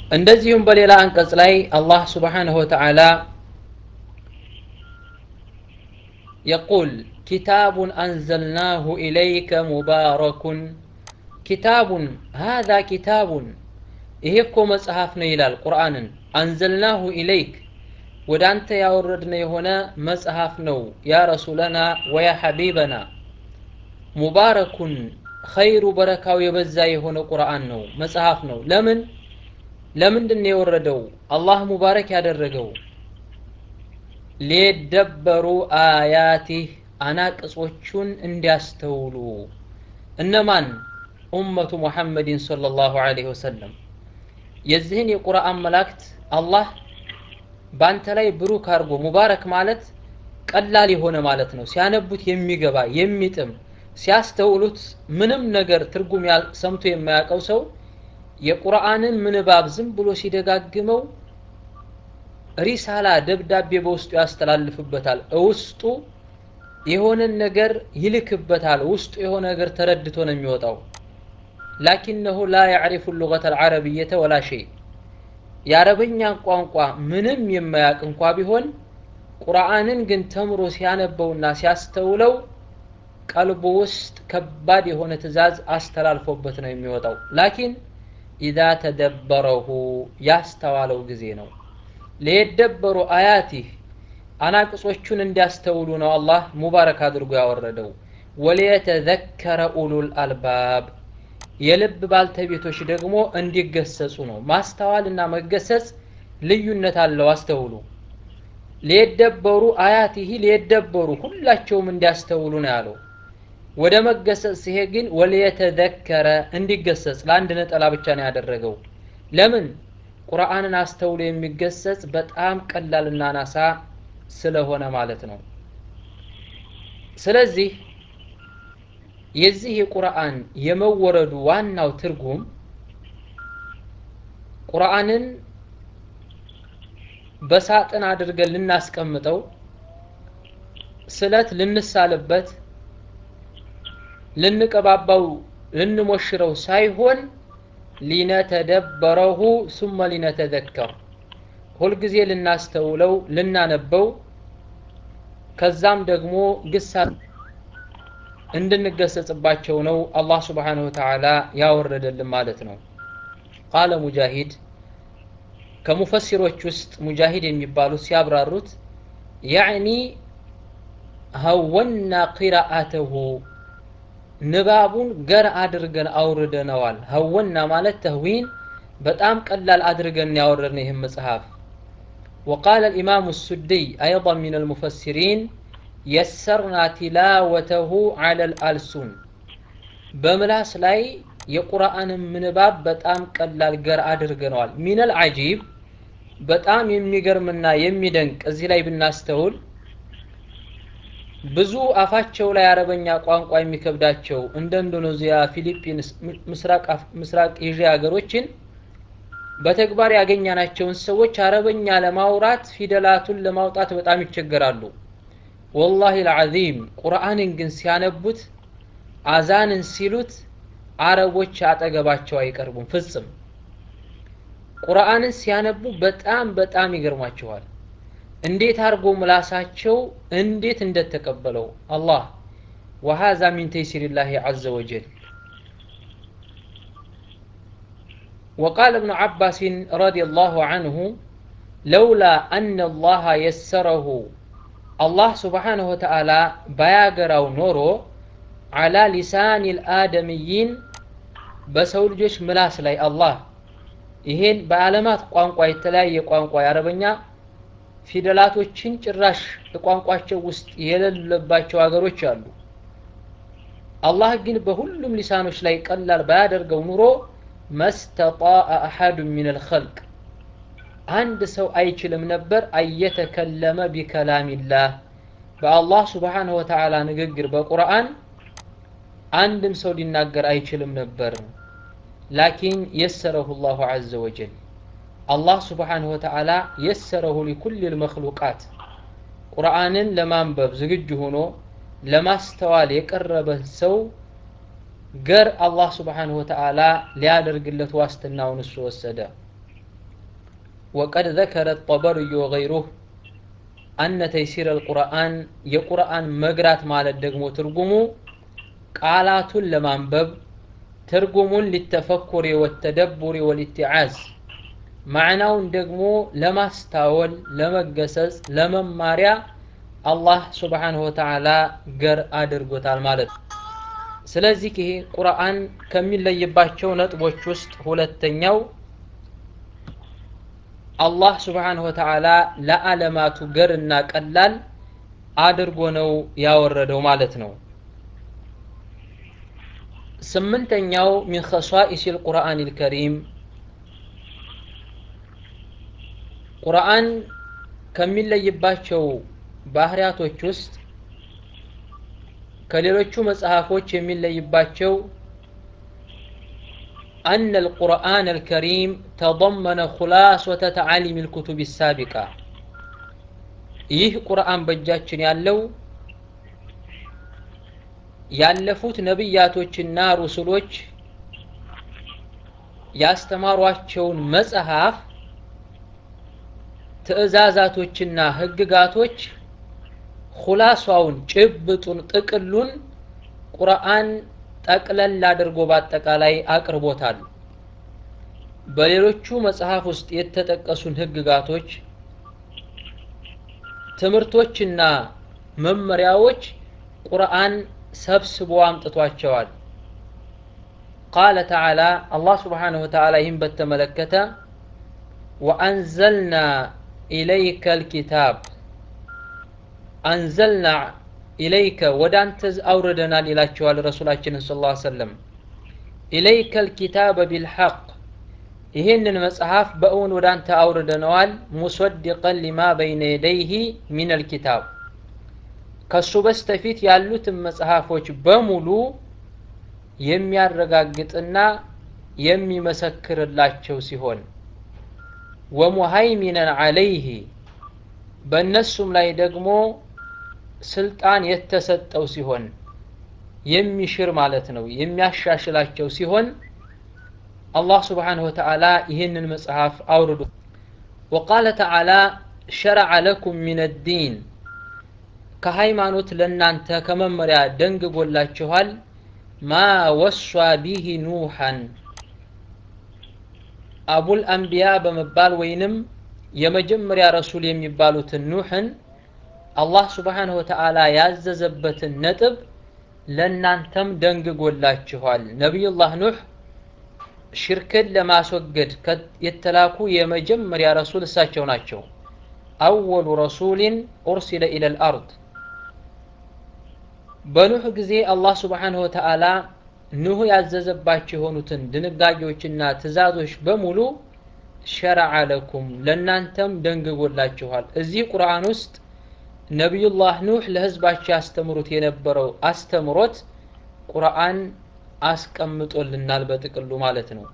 እንደዚሁም በሌላ አንቀጽ ላይ አላህ ስብሓንሁ ወተዓላ يقول كتاب أنزلناه إليك مبارك كتاب هذا كتاب ይሄ እኮ መጽሐፍ ነው ይላል ቁርአንን አንዘልናሁ ኢለይክ ወደ አንተ ያወረድነ የሆነ መጽሐፍ ነው ያ ረሱለና ወያ ሐቢበና ሙባረኩን ኸይሩ በረካው የበዛ የሆነ ቁርአን ነው መጽሐፍ ነው ለምን ለምንድን ነው የወረደው አላህ ሙባረክ ያደረገው ሊደበሩ አያቲህ አናቅጾቹን እንዲያስተውሉ እነማን ኡመቱ ሙሐመድን ሰለላሁ ዐለይሂ ወሰለም የዚህን የቁርአን መላእክት አላህ በአንተ ላይ ብሩክ አድርጎ ሙባረክ ማለት ቀላል የሆነ ማለት ነው ሲያነቡት የሚገባ የሚጥም ሲያስተውሉት ምንም ነገር ትርጉም ሰምቶ የማያውቀው ሰው የቁርአንን ምንባብ ዝም ብሎ ሲደጋግመው ሪሳላ ደብዳቤ በውስጡ ያስተላልፍበታል ውስጡ የሆነን ነገር ይልክበታል ውስጡ የሆነ ነገር ተረድቶ ነው የሚወጣው ላኪነሁ ላ ያዕሪፉ ሉገተ አልዓረብየተ ወላ ሸይ የአረበኛን ቋንቋ ምንም የማያውቅ እንኳ ቢሆን ቁርአንን ግን ተምሮ ሲያነበውና ሲያስተውለው ቀልቡ ውስጥ ከባድ የሆነ ትእዛዝ አስተላልፎበት ነው የሚወጣው ላኪን ኢዛ ተደበረሁ ያስተዋለው ጊዜ ነው ሊየደበሩ አያቲህ አናቅጾቹን እንዲያስተውሉ ነው አላህ ሙባረክ አድርጎ ያወረደው ወሊየተዘከረ ኡሉል አልባብ የልብ ባልተቤቶች ደግሞ እንዲገሰጹ ነው ማስተዋልና መገሰጽ ልዩነት አለው አስተውሉ ሊየደበሩ አያቲህ ሊየደበሩ ሁላቸውም እንዲያስተውሉ ነው ያለው ወደ መገሰጽ ሲሄድ ግን ወሊየተዘከረ እንዲገሰጽ ለአንድ ነጠላ ብቻ ነው ያደረገው ለምን ቁርአንን አስተውሎ የሚገሰጽ በጣም ቀላልና ናሳ ስለሆነ ማለት ነው ስለዚህ የዚህ የቁርአን የመወረዱ ዋናው ትርጉም ቁርአንን በሳጥን አድርገን ልናስቀምጠው ስለት ልንሳልበት ልንቀባባው ልንሞሽረው ሳይሆን ሊነተደበረሁ ሱመ ሊነተዘከር ሁልጊዜ ልናስተውለው ልናነበው ከዛም ደግሞ ግሳ እንድንገሰጽባቸው ነው አላህ ስብሓንሁ ወተዓላ ያወረደልን ማለት ነው ቃለ ሙጃሂድ ከሙፈሲሮች ውስጥ ሙጃሂድ የሚባሉት ሲያብራሩት ያዕኒ ሀወና ቂራአተሁ ንባቡን ገር አድርገን አውርደነዋል ሀወና ማለት ተህዊን በጣም ቀላል አድርገን ያወረድን ይህም መጽሐፍ وقال الإمام السدي أيضا من المفسرين يسرنا تلاوته على الألسن بملاس لاي የቁርአን ምንባብ በጣም ቀላል ገር አድርገነዋል ሚነል አጂብ በጣም የሚገርምና የሚደንቅ እዚህ ላይ ብናስተውል ብዙ አፋቸው ላይ አረበኛ ቋንቋ የሚከብዳቸው እንደ ኢንዶኔዚያ ፊሊፒንስ ምስራቅ ኤዥያ ሀገሮችን በተግባር ያገኛናቸውን ሰዎች አረበኛ ለማውራት ፊደላቱን ለማውጣት በጣም ይቸገራሉ ወላሂ ልዓዚም ቁርአንን ግን ሲያነቡት አዛንን ሲሉት አረቦች አጠገባቸው አይቀርቡም ፍጽም ቁርአንን ሲያነቡ በጣም በጣም ይገርማቸዋል እንዴት አድርጎ ምላሳቸው እንዴት እንደተቀበለው አላህ ወሃዛ ሚን ተይሲሪላህ ዐዘ ወጀል وقال ابن عباس رضي الله عنه لولا أن الله يسره الله سبحانه وتعالى باياغراو نورو على لسان الآدميين በሰው ልጆች ምላስ ላይ አላህ ይሄን በዓለማት ቋንቋ የተለያየ ቋንቋ የአረበኛ ፊደላቶችን ጭራሽ ቋንቋቸው ውስጥ የሌለባቸው ሀገሮች አሉ አላህ ግን በሁሉም ሊሳኖች ላይ ቀላል ባያደርገው ኑሮ መስተጣአ አሐዱ ምን አልኸልቅ አንድ ሰው አይችልም ነበር አየተከለመ ቢከላሚላህ በአላህ ስብሓንሁ ወተዓላ ንግግር በቁርአን አንድም ሰው ሊናገር አይችልም ነበር ላኪን የሰረሁ ላሁ ዐዘ ወጀል አላህ ስብሓንሁ ወተዓላ የሰረሁ ሊኩል ልመክሉቃት ቁርአንን ለማንበብ ዝግጁ ሆኖ ለማስተዋል የቀረበ ሰው ገር አላህ ስብሓንሁ ወተዓላ ሊያደርግለት ዋስትናውን እሱ ወሰደ وقد ذكر الطبري وغيره أن تيسير القرآن የቁርአን መግራት ማለት ደግሞ ትርጉሙ ቃላቱን ለማንበብ ትርጉሙን ሊተፈኩሪ ወተደቡሪ ወልኢትዓዝ ማዕናውን ደግሞ ለማስታወል ለመገሰጽ ለመማሪያ አላህ ስብሓንሁ ወተዓላ ገር አድርጎታል ማለት ነው ስለዚህ ይሄ ቁርአን ከሚለይባቸው ነጥቦች ውስጥ ሁለተኛው አላህ ስብሓንሁ ወተዓላ ለዓለማቱ ገርና ቀላል አድርጎ ነው ያወረደው ማለት ነው ስምንተኛው ሚን ኸሷኢስ ልቁርአን ልከሪም ቁርአን ከሚለይባቸው ባህሪያቶች ውስጥ ከሌሎቹ መጽሐፎች የሚለይባቸው أن القرآن الكريم تضمن خلاصة تعاليم الكتب السابقة ይህ ቁርአን በእጃችን ያለው ያለፉት ነቢያቶችና ሩስሎች ያስተማሯቸውን መጽሐፍ ትእዛዛቶችና ህግጋቶች ሁላሷውን ጭብጡን ጥቅሉን ቁርአን ጠቅለል አድርጎ በአጠቃላይ አቅርቦታል በሌሎቹ መጽሐፍ ውስጥ የተጠቀሱን ህግጋቶች ትምህርቶችና መመሪያዎች ቁርአን ሰብስቦ አምጥቷቸዋል ቃለ ተዓላ አላህ ስብሓንሁ ወተዓላ ይህን በተመለከተ ወአንዘልና ኢለይከ ልኪታብ አንዘልና ኢለይከ ወደ አንተ አውርደናል ይላቸዋል ረሱላችንን ስ ላ ሰለም ኢለይከ ልኪታበ ቢልሐቅ ይህንን መጽሐፍ በእውን ወደ አንተ አውርደነዋል ሙሰድቀን ሊማ በይነ የደይህ ሚን ልኪታብ ከሱ በስተፊት ያሉትን መጽሐፎች በሙሉ የሚያረጋግጥና የሚመሰክርላቸው ሲሆን ወሙሃይሚነን አለይህ በእነሱም ላይ ደግሞ ስልጣን የተሰጠው ሲሆን የሚሽር ማለት ነው የሚያሻሽላቸው ሲሆን አላህ ስብሓንሁ ወተዓላ ይህንን መጽሐፍ አውርዱ ወቃለ ተዓላ ሸረዐ ለኩም ምን ዲን ከሃይማኖት ለእናንተ ከመመሪያ ደንግጎላችኋል ማ ወሷ ቢህ ኑሐን አቡል አንቢያ በመባል ወይንም የመጀመሪያ ረሱል የሚባሉትን ኑሕን አላህ ስብሓንሁ ወተዓላ ያዘዘበትን ነጥብ ለእናንተም ደንግጎላችኋል ነቢዩላህ ኑሕ ሽርክን ለማስወገድ የተላኩ የመጀመሪያ ረሱል እሳቸው ናቸው አወሉ ረሱሊን ኡርሲለ ኢለ ልአርድ በኑህ ጊዜ አላህ ስብሓንሁ ወተዓላ ኑህ ያዘዘባቸው የሆኑትን ድንጋጌዎችና ትእዛዞች በሙሉ ሸረዐ ለኩም ለእናንተም ደንግጎላችኋል እዚህ ቁርአን ውስጥ ነቢዩላህ ኑህ ለህዝባቸው ያስተምሩት የነበረው አስተምሮት ቁርአን አስቀምጦልናል በጥቅሉ ማለት ነው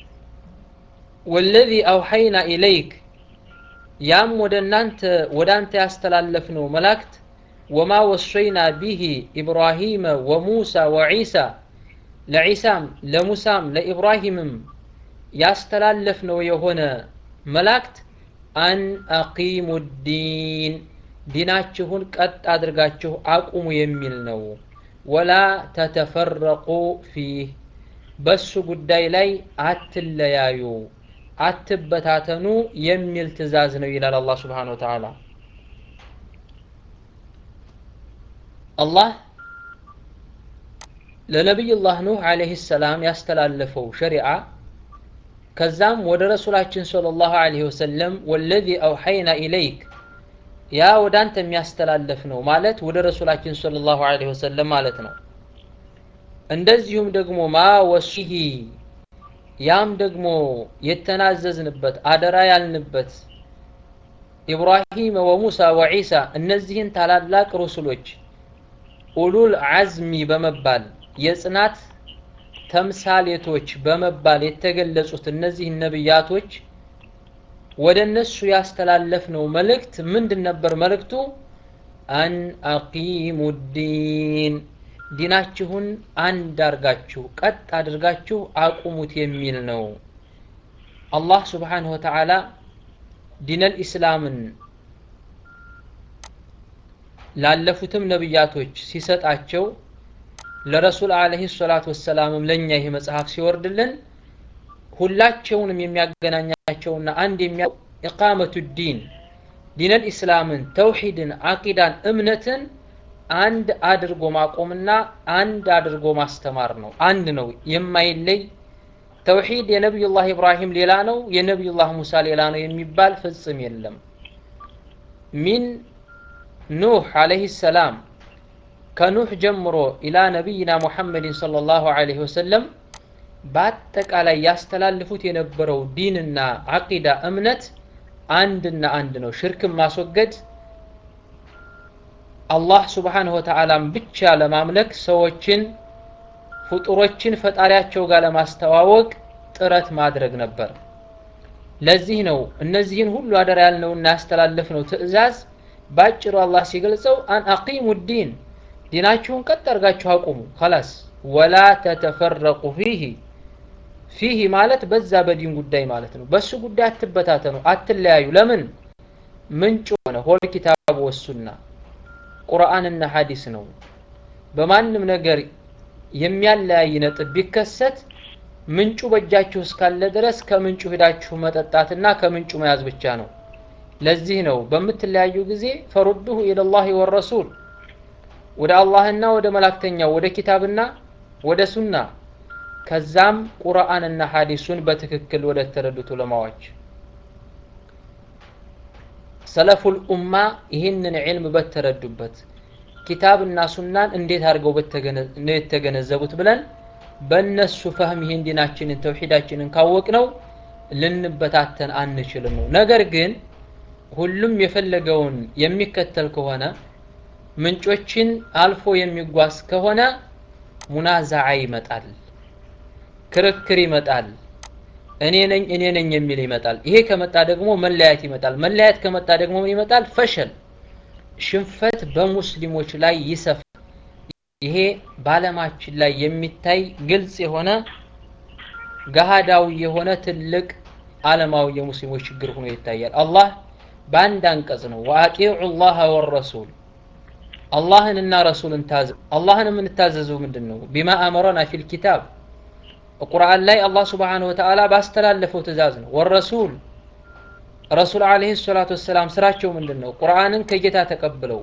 ወለዚ አውሐይና ኢለይክ ያም ወደ እናንተ ወደ አንተ ያስተላለፍነው መላእክት ወማ ወሰይና ቢሂ ኢብራሂመ ወሙሳ ወዒሳ ለዒሳም ለሙሳም ለኢብራሂምም ያስተላለፍነው የሆነ መላእክት አን አቂሙ ዲን ዲናችሁን ቀጥ አድርጋችሁ አቁሙ የሚል ነው ወላ ተተፈረቁ ፊህ በሱ ጉዳይ ላይ አትለያዩ አትበታተኑ የሚል ትእዛዝ ነው ይላል አላህ ስብሓን ወተዓላ አላህ ለነቢዩላህ ኑህ አለህ ሰላም ያስተላለፈው ሸሪዓ ከዛም ወደ ረሱላችን صለ ላሁ ዐለይሂ ወሰለም ወለዚ አውሐይና ኢለይክ ያ ወደ አንተ የሚያስተላለፍ ነው ማለት ወደ ረሱላችን صለ ላሁ ዐለይሂ ወሰለም ማለት ነው እንደዚሁም ደግሞ ማ ወሲሂ ያም ደግሞ የተናዘዝንበት አደራ ያልንበት ኢብራሂም ወሙሳ ወዒሳ እነዚህን ታላላቅ ሩሱሎች ኡሉል አዝሚ በመባል የጽናት ተምሳሌቶች በመባል የተገለጹት እነዚህ ነብያቶች ወደ እነሱ ያስተላለፍነው መልእክት ምንድን ነበር መልእክቱ አን አቂሙ ዲን ዲናችሁን አንድ አርጋችሁ ቀጥ አድርጋችሁ አቁሙት የሚል ነው አላህ ስብሓንሁ ወተዓላ ዲነል ኢስላምን ላለፉትም ነቢያቶች ሲሰጣቸው ለረሱል አለይሂ ሰላቱ ወሰላምም ለኛ ይሄ መጽሐፍ ሲወርድልን ሁላቸውንም የሚያገናኛቸውና አንድ የሚያ ኢቃመቱ ዲን ዲነል ኢስላምን ተውሂድን አቂዳን እምነትን አንድ አድርጎ ማቆምና አንድ አድርጎ ማስተማር ነው አንድ ነው የማይለይ ተውሂድ የነቢዩላህ ኢብራሂም ሌላ ነው የነቢዩላህ ሙሳ ሌላ ነው የሚባል ፍጽም የለም ሚን ኑህ አለይሂ ሰላም ከኑህ ጀምሮ ኢላ ነቢይና ሙሐመድን ሰለላሁ ዐለይሂ ወሰለም በአጠቃላይ ያስተላልፉት የነበረው ዲንና አቂዳ እምነት አንድና አንድ ነው ሽርክን ማስወገድ አላህ ስብሓንሁ ወተዓላን ብቻ ለማምለክ ሰዎችን ፍጡሮችን ፈጣሪያቸው ጋር ለማስተዋወቅ ጥረት ማድረግ ነበር ለዚህ ነው እነዚህን ሁሉ አደራ ያልነውና ያስተላለፍነው ትእዛዝ ባጭሩ አላህ ሲገልጸው አን አቂሙ ዲን ዲናችሁን ቀጥ አድርጋችሁ አቁሙ ከላስ ወላ ተተፈረቁ ፊህ ፊህ ማለት በዛ በዲን ጉዳይ ማለት ነው በሱ ጉዳይ አትበታተኑ አትለያዩ ለምን ምንጭ ሆነ ሆል ኪታቡ ወሱና ቁርአንና ሐዲስ ነው በማንም ነገር የሚያለያይ ነጥብ ቢከሰት ምንጩ በእጃችሁ እስካለ ድረስ ከምንጩ ሄዳችሁ መጠጣትና ከምንጩ መያዝ ብቻ ነው ለዚህ ነው በምትለያዩ ጊዜ ፈሩዱሁ ኢለላህ ወረሱል ወደ አላህና ወደ መላክተኛው ወደ ኪታብና ወደ ሱና ከዛም ቁርአንና ሐዲሱን በትክክል ወደ ተረዱት ዑለማዎች ሰለፉል ኡማ ይህንን ዒልም በተረዱበት ኪታብና ሱናን እንዴት አድርገው ነው የተገነዘቡት ብለን በእነሱ ፈህም ይህን ዲናችንን ተውሂዳችንን ካወቅ ነው ልንበታተን አንችልም ነው ነገር ግን ሁሉም የፈለገውን የሚከተል ከሆነ ምንጮችን አልፎ የሚጓዝ ከሆነ ሙናዛዓ ይመጣል ክርክር ይመጣል እኔ ነኝ እኔ ነኝ የሚል ይመጣል ይሄ ከመጣ ደግሞ መለያየት ይመጣል መለያየት ከመጣ ደግሞ ምን ይመጣል ፈሸል ሽንፈት በሙስሊሞች ላይ ይሰፋል ይሄ በአለማችን ላይ የሚታይ ግልጽ የሆነ ገሃዳዊ የሆነ ትልቅ አለማዊ የሙስሊሞች ችግር ሆኖ ይታያል አላህ በአንድ አንቀጽ ነው ወአጢዑ ላህ ወረሱል አላህንና ረሱልን ታዘ አላህን የምንታዘዘው ምንድን ነው ቢማ አመረና ፊል ኪታብ ቁርአን ላይ አላህ ስብሓንሁ ወተዓላ ባስተላለፈው ትእዛዝ ነው ወረሱል ረሱል አለህ ሰላቱ ወሰላም ስራቸው ምንድን ነው ቁርአንን ከጌታ ተቀብለው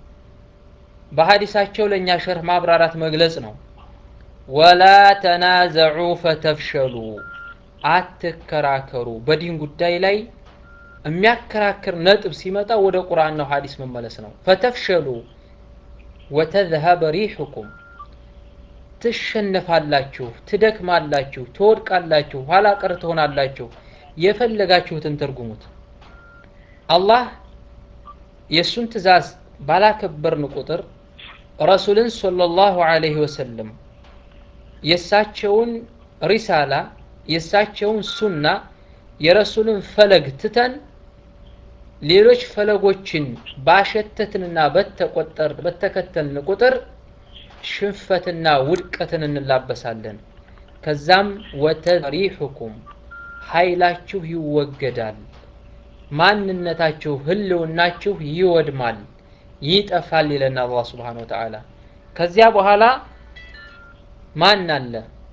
በሀዲሳቸው ለእኛ ሸርህ ማብራራት መግለጽ ነው ወላ ተናዘዑ ፈተፍሸሉ አትከራከሩ በዲን ጉዳይ ላይ የሚያከራክር ነጥብ ሲመጣ ወደ ቁርአን ነው ሀዲስ መመለስ ነው ፈተፍሸሉ ወተዝሀበ ሪሑኩም ትሸነፋላችሁ ትደክማላችሁ ትወድቃላችሁ ኋላ ቀር ትሆናላችሁ የፈለጋችሁትን ትርጉሙት አላህ የእሱን ትእዛዝ ባላከበርን ቁጥር ረሱልን ሰለላሁ ዐለይሂ ወሰለም የእሳቸውን ሪሳላ የእሳቸውን ሱና የረሱልን ፈለግ ትተን ሌሎች ፈለጎችን ባሸተትንና በተቆጠር በተከተልን ቁጥር ሽንፈትና ውድቀትን እንላበሳለን ከዛም ወተሪሑኩም ኃይላችሁ ይወገዳል ማንነታችሁ ህልውናችሁ ይወድማል ይጠፋል ይለና አላህ ስብሓን ወተዓላ ከዚያ በኋላ ማን አለ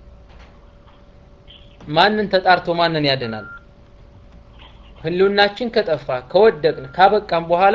ማንን ተጣርቶ ማንን ያድናል ህልውናችን ከጠፋ ከወደቅን ካበቃም በኋላ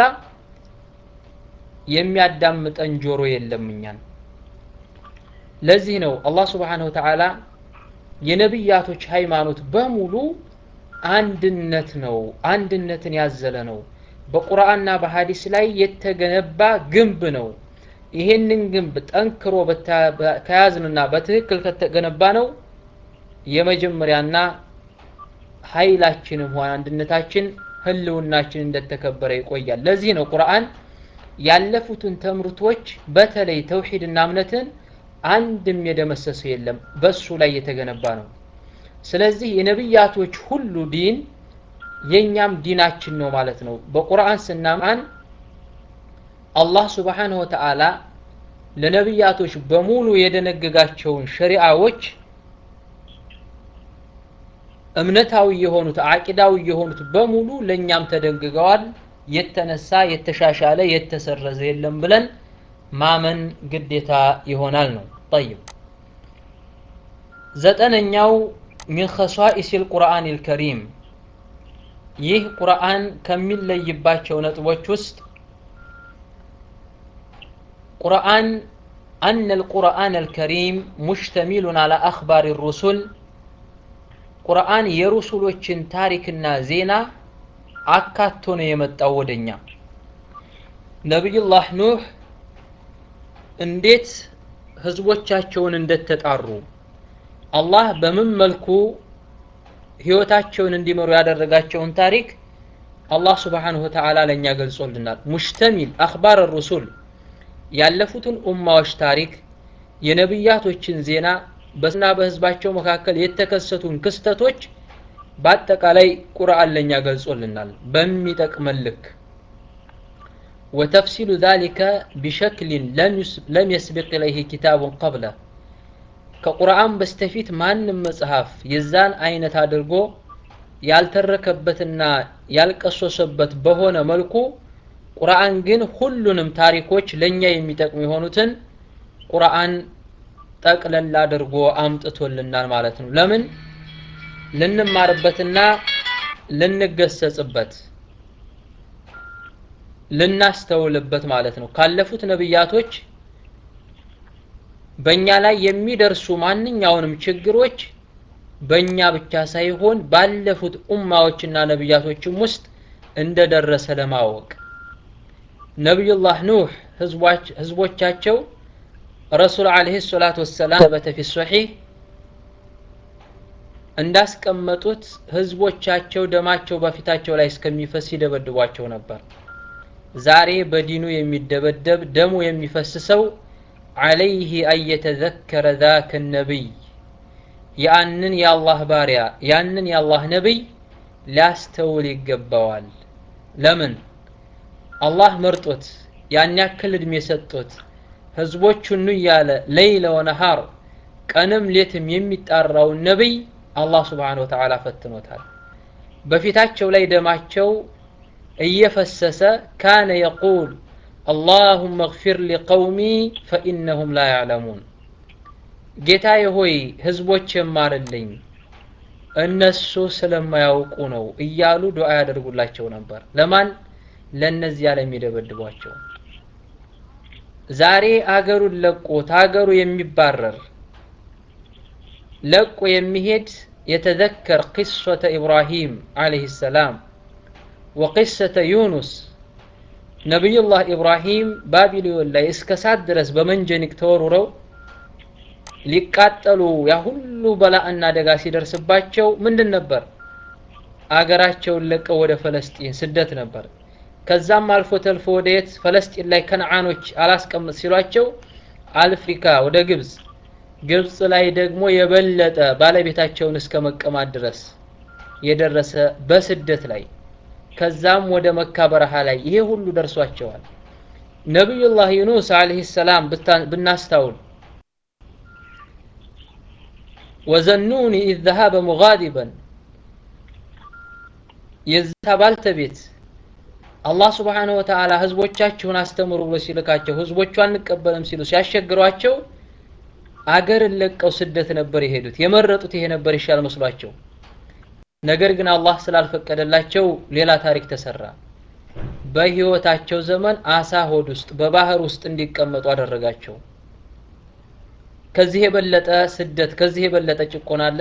የሚያዳምጠን ጆሮ የለም እኛን ለዚህ ነው አላህ ስብሓንሁ ወተዓላ የነቢያቶች ሃይማኖት በሙሉ አንድነት ነው አንድነትን ያዘለ ነው በቁርአንና በሀዲስ ላይ የተገነባ ግንብ ነው ይሄንን ግንብ ጠንክሮ ከያዝንና በትክክል ከተገነባ ነው የመጀመሪያና ኃይላችንም ሆነ አንድነታችን ህልውናችን እንደተከበረ ይቆያል ለዚህ ነው ቁርአን ያለፉትን ትምህርቶች በተለይ ተውሂድና እምነትን አንድም የደመሰሰው የለም በሱ ላይ የተገነባ ነው ስለዚህ የነቢያቶች ሁሉ ዲን የኛም ዲናችን ነው ማለት ነው በቁርአን ስናማን አላህ ስብሓንሁ ወተዓላ ለነቢያቶች በሙሉ የደነገጋቸውን ሸሪዓዎች እምነታዊ የሆኑት አቂዳዊ የሆኑት በሙሉ ለእኛም ተደንግገዋል። የተነሳ የተሻሻለ የተሰረዘ የለም ብለን ማመን ግዴታ ይሆናል ነው። ጠይብ ዘጠነኛው ሚን ኸሷኢስ ልቁርአን ልከሪም ይህ ቁርአን ከሚለይባቸው ነጥቦች ውስጥ ቁርአን أن القرآن الكريم مشتمل على أخبار الرسل ቁርአን የሩሱሎችን ታሪክና ዜና አካቶ ነው የመጣው ወደኛ። ነቢዩላህ ኑህ እንዴት ህዝቦቻቸውን እንደተጣሩ አላህ በምን መልኩ ህይወታቸውን እንዲመሩ ያደረጋቸውን ታሪክ አላህ ስብሓንሁ ወተዓላ ለእኛ ገልጾልናል። ሙሽተሚል አኽባር ሩሱል ያለፉትን ኡማዎች ታሪክ የነቢያቶችን ዜና በስና በህዝባቸው መካከል የተከሰቱን ክስተቶች በአጠቃላይ ቁርአን ለኛ ገልጾልናል በሚጠቅመን ልክ ወተፍሲሉ ዛሊከ ቢሸክሊን ለም የስቢቅ ኢለይህ ኪታቡን ቀብለ ከቁርአን በስተፊት ማንም መጽሐፍ የዛን አይነት አድርጎ ያልተረከበትና ያልቀሶሰበት በሆነ መልኩ ቁርአን ግን ሁሉንም ታሪኮች ለኛ የሚጠቅሙ የሆኑትን ቁርአን ጠቅለል አድርጎ አምጥቶልናል ማለት ነው። ለምን ልንማርበትና ልንገሰጽበት ልናስተውልበት ማለት ነው። ካለፉት ነብያቶች በእኛ ላይ የሚደርሱ ማንኛውንም ችግሮች በእኛ ብቻ ሳይሆን ባለፉት ኡማዎችና ነብያቶችም ውስጥ እንደደረሰ ለማወቅ ነቢዩላህ ኑህ ህዝቦቻቸው ረሱል ዓለይሂ ሰላቱ ወሰላም በተ ፊ ሶሒህ እንዳስቀመጡት ህዝቦቻቸው ደማቸው በፊታቸው ላይ እስከሚፈስ ይደበድቧቸው ነበር። ዛሬ በዲኑ የሚደበደብ ደሙ የሚፈስሰው ዓለይህ አየተዘከረ ዛከ ነቢይ ያንን የአላህ ባሪያ ያንን የአላህ ነቢይ ሊያስተውል ይገባዋል። ለምን አላህ መርጦት ያን ያክል እድሜ ሰጦት ህዝቦቹን እያለ ለይለ ወነሃር ቀንም ሌትም የሚጣራውን ነቢይ አላህ ስብሓነ ወተዓላ ፈትኖታል። በፊታቸው ላይ ደማቸው እየፈሰሰ ካነ የቁል አላሁመ እግፊር ሊቀውሚ ፈኢነሁም ላ ያዕለሙን ጌታዬ ሆይ ህዝቦች የማርልኝ እነሱ ስለማያውቁ ነው እያሉ ዱዓ ያደርጉላቸው ነበር። ለማን? ለእነዚያ ለሚደበድቧቸው። ዛሬ አገሩን ለቆ ታገሩ የሚባረር ለቆ የሚሄድ የተዘከር ቂሶተ ኢብራሂም ዓለይሂ ሰላም ወቂሰተ ዩኑስ ነቢዩላህ ኢብራሂም ባቢሎን ላይ እስከ ሳት ድረስ በመንጀኒቅ ተወርውረው ሊቃጠሉ ያ ሁሉ በላእና አደጋ ሲደርስባቸው ምንድን ነበር? አገራቸውን ለቀው ወደ ፈለስጢን ስደት ነበር። ከዛም አልፎ ተልፎ ወደ የት ፈለስጢን ላይ ከነዓኖች አላስቀምጥ ሲሏቸው አፍሪካ ወደ ግብፅ ግብፅ ላይ ደግሞ የበለጠ ባለቤታቸውን እስከ መቀማት ድረስ የደረሰ በስደት ላይ ከዛም ወደ መካ በረሃ ላይ ይሄ ሁሉ ደርሷቸዋል። ነቢዩላህ ዩኑስ ዓለይሂ ሰላም ብናስታውል ወዘኑኒ ኢዝ ዘሃበ ሙጋዲበን የዛ ባልተቤት አላህ ስብሓነሁ ወተዓላ ህዝቦቻችሁን አስተምሩ ብሎ ሲልካቸው ህዝቦቹ አንቀበልም ሲሉ ሲያስቸግሯቸው አገርን ለቀው ስደት ነበር የሄዱት። የመረጡት ይሄ ነበር ይሻል መስሏቸው። ነገር ግን አላህ ስላልፈቀደላቸው ሌላ ታሪክ ተሰራ። በህይወታቸው ዘመን አሳ ሆድ ውስጥ በባህር ውስጥ እንዲቀመጡ አደረጋቸው። ከዚህ የበለጠ ስደት፣ ከዚህ የበለጠ ጭቆና አለ?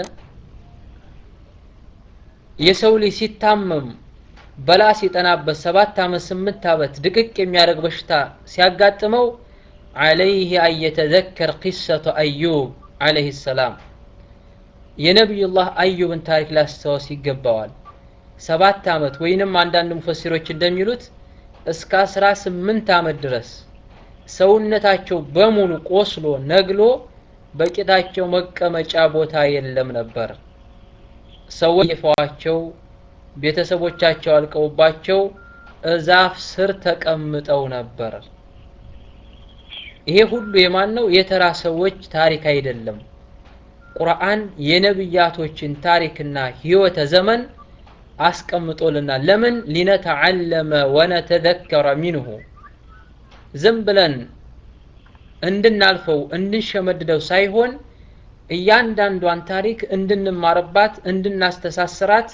የሰው ልጅ ሲታመም በላ ሲጠናበት ሰባት ዓመት ስምንት ዓመት ድቅቅ የሚያደርግ በሽታ ሲያጋጥመው ዓለይህ አየተዘከር ቂሰቱ አዩብ ዓለይህ ሰላም የነቢዩላህ አዩብን ታሪክ ሊያስታወስ ይገባዋል። ሰባት ዓመት ወይንም አንዳንድ ሙፈሲሮች እንደሚሉት እስከ አስራ ስምንት ዓመት ድረስ ሰውነታቸው በሙሉ ቆስሎ ነግሎ በቂጣቸው መቀመጫ ቦታ የለም ነበር። ሰዎች የፈዋቸው ቤተሰቦቻቸው አልቀውባቸው እዛፍ ስር ተቀምጠው ነበር። ይሄ ሁሉ የማን ነው? የተራ ሰዎች ታሪክ አይደለም። ቁርአን የነብያቶችን ታሪክና ህይወተ ዘመን አስቀምጦልናል። ለምን ሊነተዓለመ ወነተዘከረ ሚንሁ ዝም ብለን እንድናልፈው እንድንሸመድደው ሳይሆን እያንዳንዷን ታሪክ እንድንማርባት እንድናስተሳስራት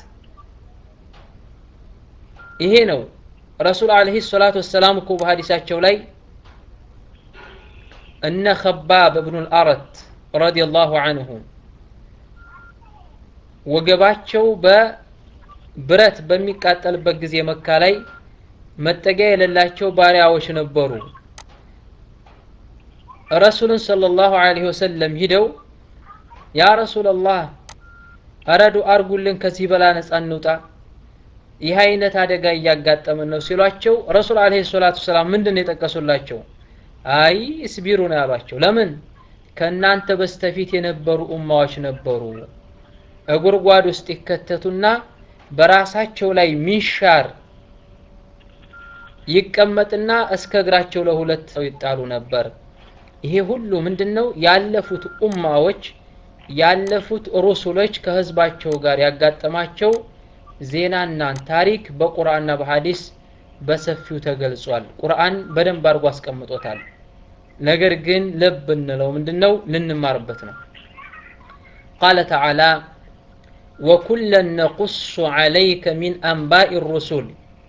ይሄ ነው ረሱል አለይሂ ሰላቱ ወሰላም እኮ በሐዲሳቸው ላይ እነ ከባብ እብኑል አረት ረዲየላሁ አንሁ ወገባቸው በብረት በሚቃጠልበት ጊዜ መካ ላይ መጠጊያ የሌላቸው ባሪያዎች ነበሩ። ረሱልን ሰለላሁ ዐለይሂ ወሰለም ሂደው ያ ረሱለላህ እረዱ አርጉልን፣ ከዚህ በላ ነፃ እንውጣ፣ ይህ አይነት አደጋ እያጋጠመን ነው ሲሏቸው ረሱል ዐለይሂ ሰላቱ ወሰላም ምንድን ነው የጠቀሱላቸው? አይ እስቢሩ ነው ያሏቸው። ለምን ከእናንተ በስተፊት የነበሩ ኡማዎች ነበሩ እጉድጓድ ውስጥ ይከተቱና በራሳቸው ላይ ሚንሻር ይቀመጥና እስከ እግራቸው ለሁለት ሰው ይጣሉ ነበር። ይሄ ሁሉ ምንድነው? ያለፉት ኡማዎች ያለፉት ሩሱሎች ከህዝባቸው ጋር ያጋጠማቸው ዜናና ታሪክ በቁርአንና በሐዲስ በሰፊው ተገልጿል። ቁርአን በደንብ አድርጎ አስቀምጦታል። ነገር ግን ልብ እንለው ምንድነው? ልንማርበት ነው። ቃለ ተዓላ ወኩለን ነቁሱ ዐለይከ ሚን አንባኢ ሩሱል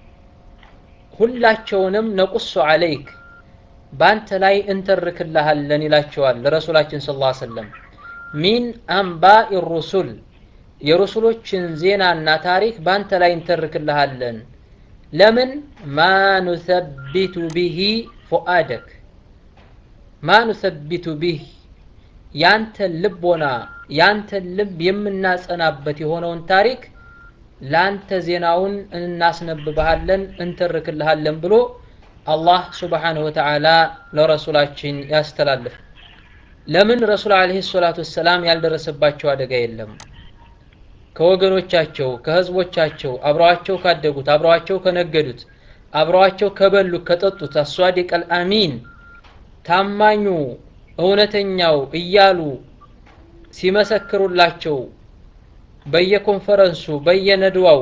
ሁላቸውንም ነቁሱ ዐለይክ በአንተ ላይ እንተርክልሃለን ይላቸዋል ለረሱላችን ስ ላ ሰለም ሚን አንባኢ ሩሱል የሩሱሎችን ዜናና ታሪክ በአንተ ላይ እንተርክልሃለን ለምን ማ ኑሰቢቱ ቢሂ ፉአደክ ማ ኑሰቢቱ ቢህ ያንተን ልቦና ያንተን ልብ የምናጸናበት የሆነውን ታሪክ ለአንተ ዜናውን እናስነብብሃለን እንተርክልሃለን ብሎ አላህ ስብሓንሁ ወተዓላ ለረሱላችን ያስተላልፍ። ለምን ረሱል ዓለይሂ ሰላቱ ወሰላም ያልደረሰባቸው አደጋ የለም። ከወገኖቻቸው ከህዝቦቻቸው አብረዋቸው ካደጉት አብረዋቸው ከነገዱት አብረዋቸው ከበሉት ከጠጡት አሷዲቀል አሚን ታማኙ እውነተኛው እያሉ ሲመሰክሩላቸው በየኮንፈረንሱ በየነድዋው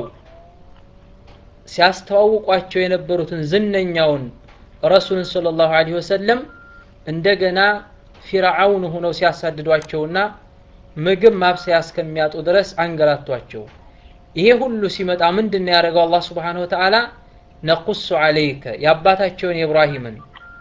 ሲያስተዋውቋቸው የነበሩትን ዝነኛውን ረሱልን ሰለላሁ ዐለይሂ ወሰለም እንደገና ፊርዓውን ሆነው ሲያሳድዷቸውና ምግብ ማብሰያ እስከሚያጡ ድረስ አንገላቷቸው። ይሄ ሁሉ ሲመጣ ምንድን ነው ያደረገው? አላህ ሱብሓነሁ ወተዓላ ነቁሱ ዐለይከ የአባታቸውን የኢብራሂምን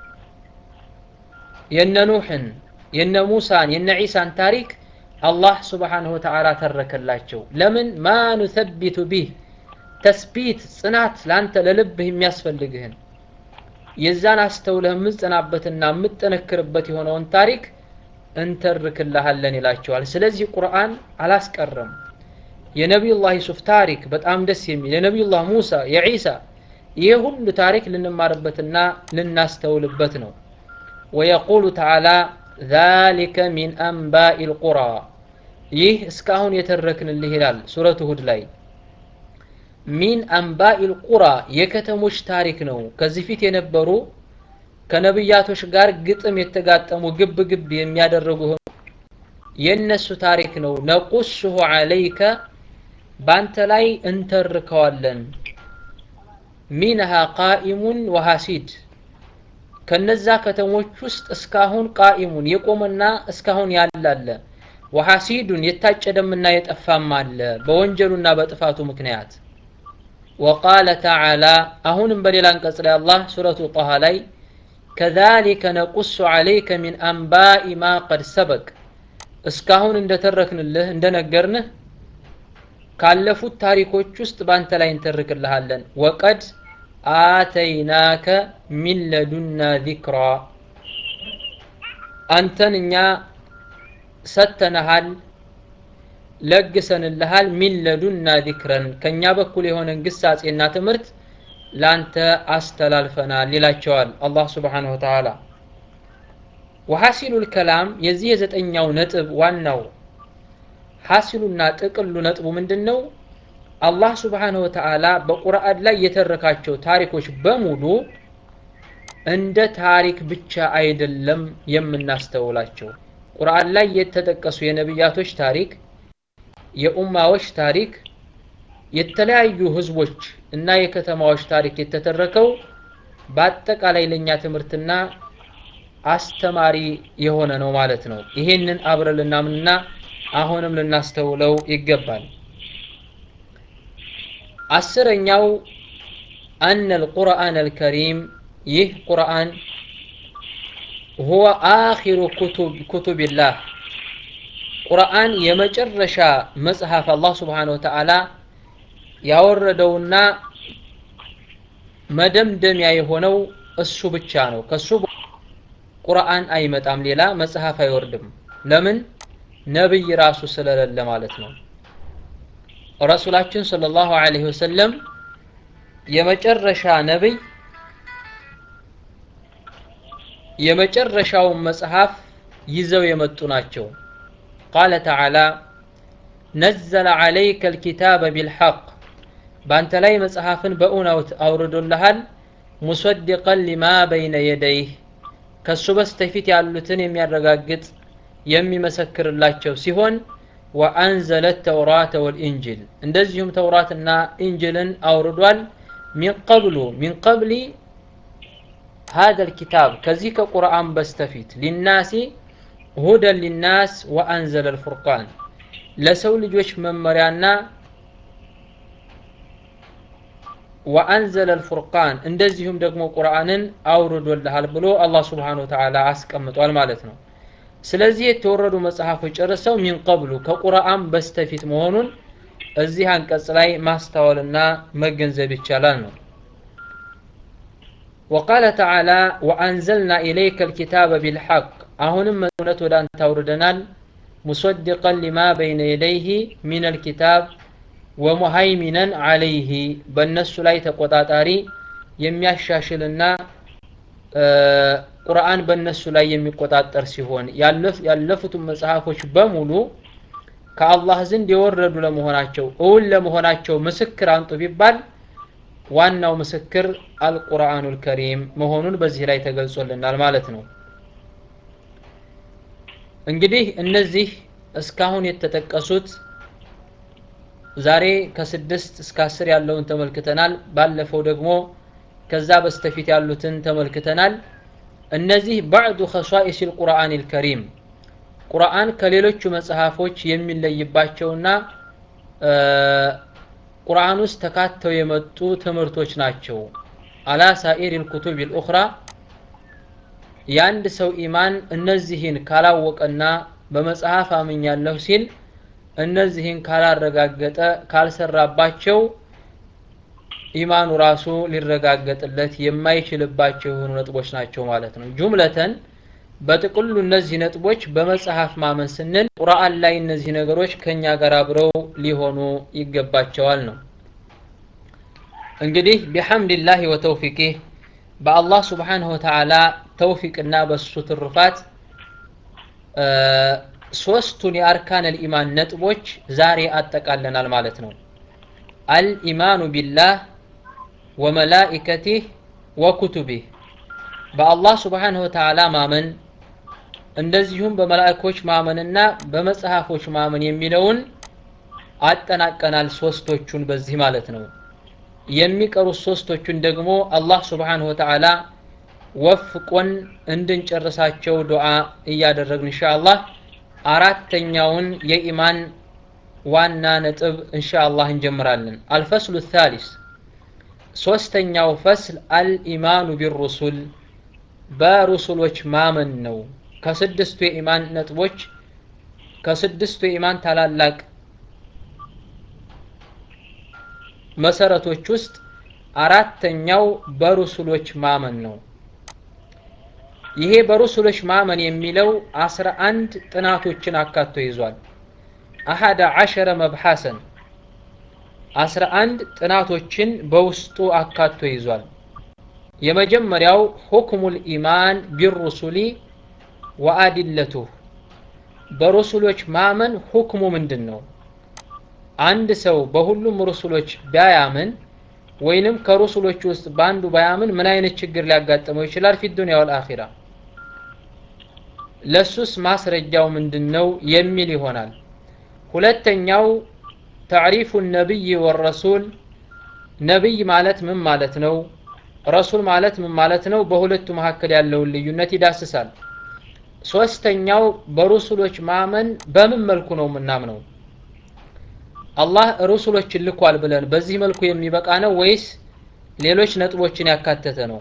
የነ ኑሕን የነ ሙሳን የነ ዒሳን ታሪክ አላህ ስብሓንሁ ወተዓላ ተረከላቸው። ለምን ማ ኑሰቢቱ ቢህ ተስቢት ጽናት ለአንተ ለልብህ የሚያስፈልግህን የዛን አስተውለህ የምትጸናበትና የምትጠነክርበት የሆነውን ታሪክ እንተርክልሃለን ይላቸዋል። ስለዚህ ቁርአን አላስቀረም። የነቢዩላህ ዩሱፍ ታሪክ በጣም ደስ የሚል የነቢዩላህ ሙሳ የዒሳ ይህ ሁሉ ታሪክ ልንማርበትና ልናስተውልበት ነው። ወየቁሉ ተዓላ ዛሊከ ሚን አንባኢ ልቁራ ይህ እስካሁን የተረክንልህ ይላል ሱረቱ ሁድ ላይ ሚን አንባኢ ልቁራ የከተሞች ታሪክ ነው። ከዚህ ፊት የነበሩ ከነብያቶች ጋር ግጥም የተጋጠሙ ግብ ግብ የሚያደርጉ የእነሱ ታሪክ ነው። ነቁስሁ ዐለይከ ባንተ ላይ እንተርከዋለን። ሚንሃ ቃኢሙን ወሐሲድ ከነዛ ከተሞች ውስጥ እስካሁን ቃኢሙን የቆመና እስካሁን ያላለ ወሐሲዱን የታጨደምና የጠፋም አለ በወንጀሉና በጥፋቱ ምክንያት። ወቃለ ተዓላ አሁንም በሌላ አንቀጽ ላይ አላህ ሱረቱ ጣሃ ላይ ከዛሊከ ነቁሱ ዐለይከ ሚን አንባኢ ማ ቀድ ሰበቅ እስካሁን እንደተረክንልህ እንደነገርንህ ካለፉት ታሪኮች ውስጥ በአንተ ላይ እንተርክልሃለን። ወቀድ አተይናከ ሚን ለዱና ዚክራ አንተን እኛ ሰተነሃል ለግሰንልሃል። ሚን ለዱና ዚክረን ከእኛ በኩል የሆነን ግሳጼና ትምህርት ላንተ አስተላልፈናል ይላቸዋል አላህ ስብሓነሁ ወተዓላ። ወሐሲሉል ከላም የዚህ የዘጠኛው ነጥብ ዋናው ሐሲሉና ጥቅሉ ነጥቡ ምንድን ነው? አላህ ስብሓነሁ ወተዓላ በቁርአን ላይ የተረካቸው ታሪኮች በሙሉ እንደ ታሪክ ብቻ አይደለም የምናስተውላቸው። ቁርአን ላይ የተጠቀሱ የነቢያቶች ታሪክ፣ የኡማዎች ታሪክ፣ የተለያዩ ህዝቦች እና የከተማዎች ታሪክ የተተረከው በአጠቃላይ ለእኛ ትምህርትና አስተማሪ የሆነ ነው ማለት ነው። ይሄንን አብረን ልናምንና አሁንም ልናስተውለው ይገባል። አስረኛው አነ አልቁርአን አልከሪም ይህ ቁርአን ሁወ አኺሩ ኩቱቢላህ ቁርአን የመጨረሻ መጽሐፍ አላህ ስብሓነሁ ወተዓላ ያወረደውና መደምደሚያ የሆነው እሱ ብቻ ነው። ከሱ ቁርአን አይመጣም፣ ሌላ መጽሐፍ አይወርድም። ለምን? ነብይ ራሱ ስለሌለ ማለት ነው። ረሱላችን ሰለላሁ ዐለይሂ ወሰለም የመጨረሻ ነብይ የመጨረሻውን መጽሐፍ ይዘው የመጡ ናቸው። ቃለ ተዓላ ነዘለ ዐለይከ አልኪታበ ቢልሐቅ በአንተ ላይ መጽሐፍን በእውነት አውርዶልሃል ሙሰድቀን ሊማ በይነ የደይህ ከሱ በስተፊት ያሉትን የሚያረጋግጥ የሚመሰክርላቸው ሲሆን ወአንዘለ ተውራተ ወልኢንጅል እንደዚሁም ተውራትና ኢንጅልን አውርዷል ሚን ቀብሉ ሚን ቀብሊ هذا الكتاب ከዚህ ከቁርአን በስተፊት ሊናሲ ሁደን ሊናስ ወአንዘለ الفرقان ለሰው ልጆች መመሪያና ወአንዘለ الفرقان እንደዚሁም ደግሞ ቁርአንን አውርዶልሃል ብሎ አላህ Subhanahu Wa Ta'ala አስቀምጧል ማለት ነው። ስለዚህ የተወረዱ መጽሐፎች ጨርሰው ሚን ቀብሉ ከቁርአን በስተፊት መሆኑን እዚህ አንቀጽ ላይ ማስተዋልና መገንዘብ ይቻላል ነው። ወቃለ ተዓላ ወአንዘልና ኢለይከ ልኪታበ ቢልሐቅ አሁንም እውነት ወደ አንተ አውርደናል ሙሰድቀን ሊማ በይነ የደይህ ሚን ልኪታብ ወሙሃይሚነን አለይህ በእነሱ ላይ ተቆጣጣሪ የሚያሻሽልና ቁርአን በእነሱ ላይ የሚቆጣጠር ሲሆን ያለፉትን መጽሐፎች በሙሉ ከአላህ ዘንድ የወረዱ ለመሆናቸው እውን ለመሆናቸው ምስክር አንጡ ቢባል ዋናው ምስክር አልቁርአኑል ከሪም መሆኑን በዚህ ላይ ተገልጾልናል ማለት ነው። እንግዲህ እነዚህ እስካሁን የተጠቀሱት ዛሬ ከስድስት እስከ አስር ያለውን ተመልክተናል። ባለፈው ደግሞ ከዛ በስተፊት ያሉትን ተመልክተናል። እነዚህ ባዕዱ ኸሷኢስ ልቁርአን ልከሪም ቁርአን ከሌሎቹ መጽሐፎች የሚለይባቸውና ቁርአን ውስጥ ተካተው የመጡ ትምህርቶች ናቸው። አላ ሳኢር ልኩቱብ ልኡኽራ የአንድ ሰው ኢማን እነዚህን ካላወቀና በመጽሐፍ አምኛለሁ ሲል እነዚህን ካላረጋገጠ ካልሰራባቸው ኢማኑ ራሱ ሊረጋገጥለት የማይችልባቸው የሆኑ ነጥቦች ናቸው ማለት ነው። ጁምለተን በጥቅሉ እነዚህ ነጥቦች በመጽሐፍ ማመን ስንል ቁርአን ላይ እነዚህ ነገሮች ከኛ ጋር አብረው ሊሆኑ ይገባቸዋል ነው። እንግዲህ ቢሐምድላህ ወተውፊቂህ በአላህ ስብሓንሁ ወተዓላ ተውፊቅና በሱ ትሩፋት ሶስቱን የአርካን አልኢማን ነጥቦች ዛሬ አጠቃለናል ማለት ነው። አልኢማኑ ቢላህ ወመላኢከቲህ ወኩቱቢህ በአላህ ስብሓንሁ ወተዓላ ማመን እንደዚሁም በመላእኮች ማመንና በመጽሐፎች ማመን የሚለውን አጠናቀናል። ሶስቶቹን በዚህ ማለት ነው። የሚቀሩት ሶስቶቹን ደግሞ አላህ ስብሓንሁ ወተዓላ ወፍቆን እንድንጨርሳቸው ዱዓ እያደረግን ኢንሻአላህ አራተኛውን የኢማን ዋና ነጥብ ኢንሻአላህ እንጀምራለን። አልፈስሉ ታሊስ ሶስተኛው ፈስል አልኢማኑ ቢሩሱል በሩሱሎች ማመን ነው። ከስድስቱ የኢማን ነጥቦች ከስድስቱ የኢማን ታላላቅ መሰረቶች ውስጥ አራተኛው በሩሱሎች ማመን ነው። ይሄ በሩሱሎች ማመን የሚለው አስራ አንድ ጥናቶችን አካቶ ይዟል። አሐደ ዐሸረ መብሐሰን አስራ አንድ ጥናቶችን በውስጡ አካቶ ይዟል። የመጀመሪያው ሁክሙል ኢማን ቢሩሱሊ ወአዲለቱህ በሩሱሎች ማመን ሁክሙ ምንድን ነው? አንድ ሰው በሁሉም ሩሱሎች ቢያያምን ወይንም ከሩሱሎች ውስጥ በአንዱ ባያምን ምን አይነት ችግር ሊያጋጥመው ይችላል? ፊ ዱንያ ወል አኺራ ለሱስ ማስረጃው ምንድን ነው የሚል ይሆናል። ሁለተኛው ተዕሪፉ ነቢይ ወረሱል ነቢይ ማለት ምን ማለት ነው? ረሱል ማለት ምን ማለት ነው? በሁለቱ መካከል ያለውን ልዩነት ይዳስሳል። ሶስተኛው በሩሱሎች ማመን በምን መልኩ ነው የምናምነው? አላህ ሩሱሎችን ልኳል ብለን በዚህ መልኩ የሚበቃ ነው ወይስ ሌሎች ነጥቦችን ያካተተ ነው?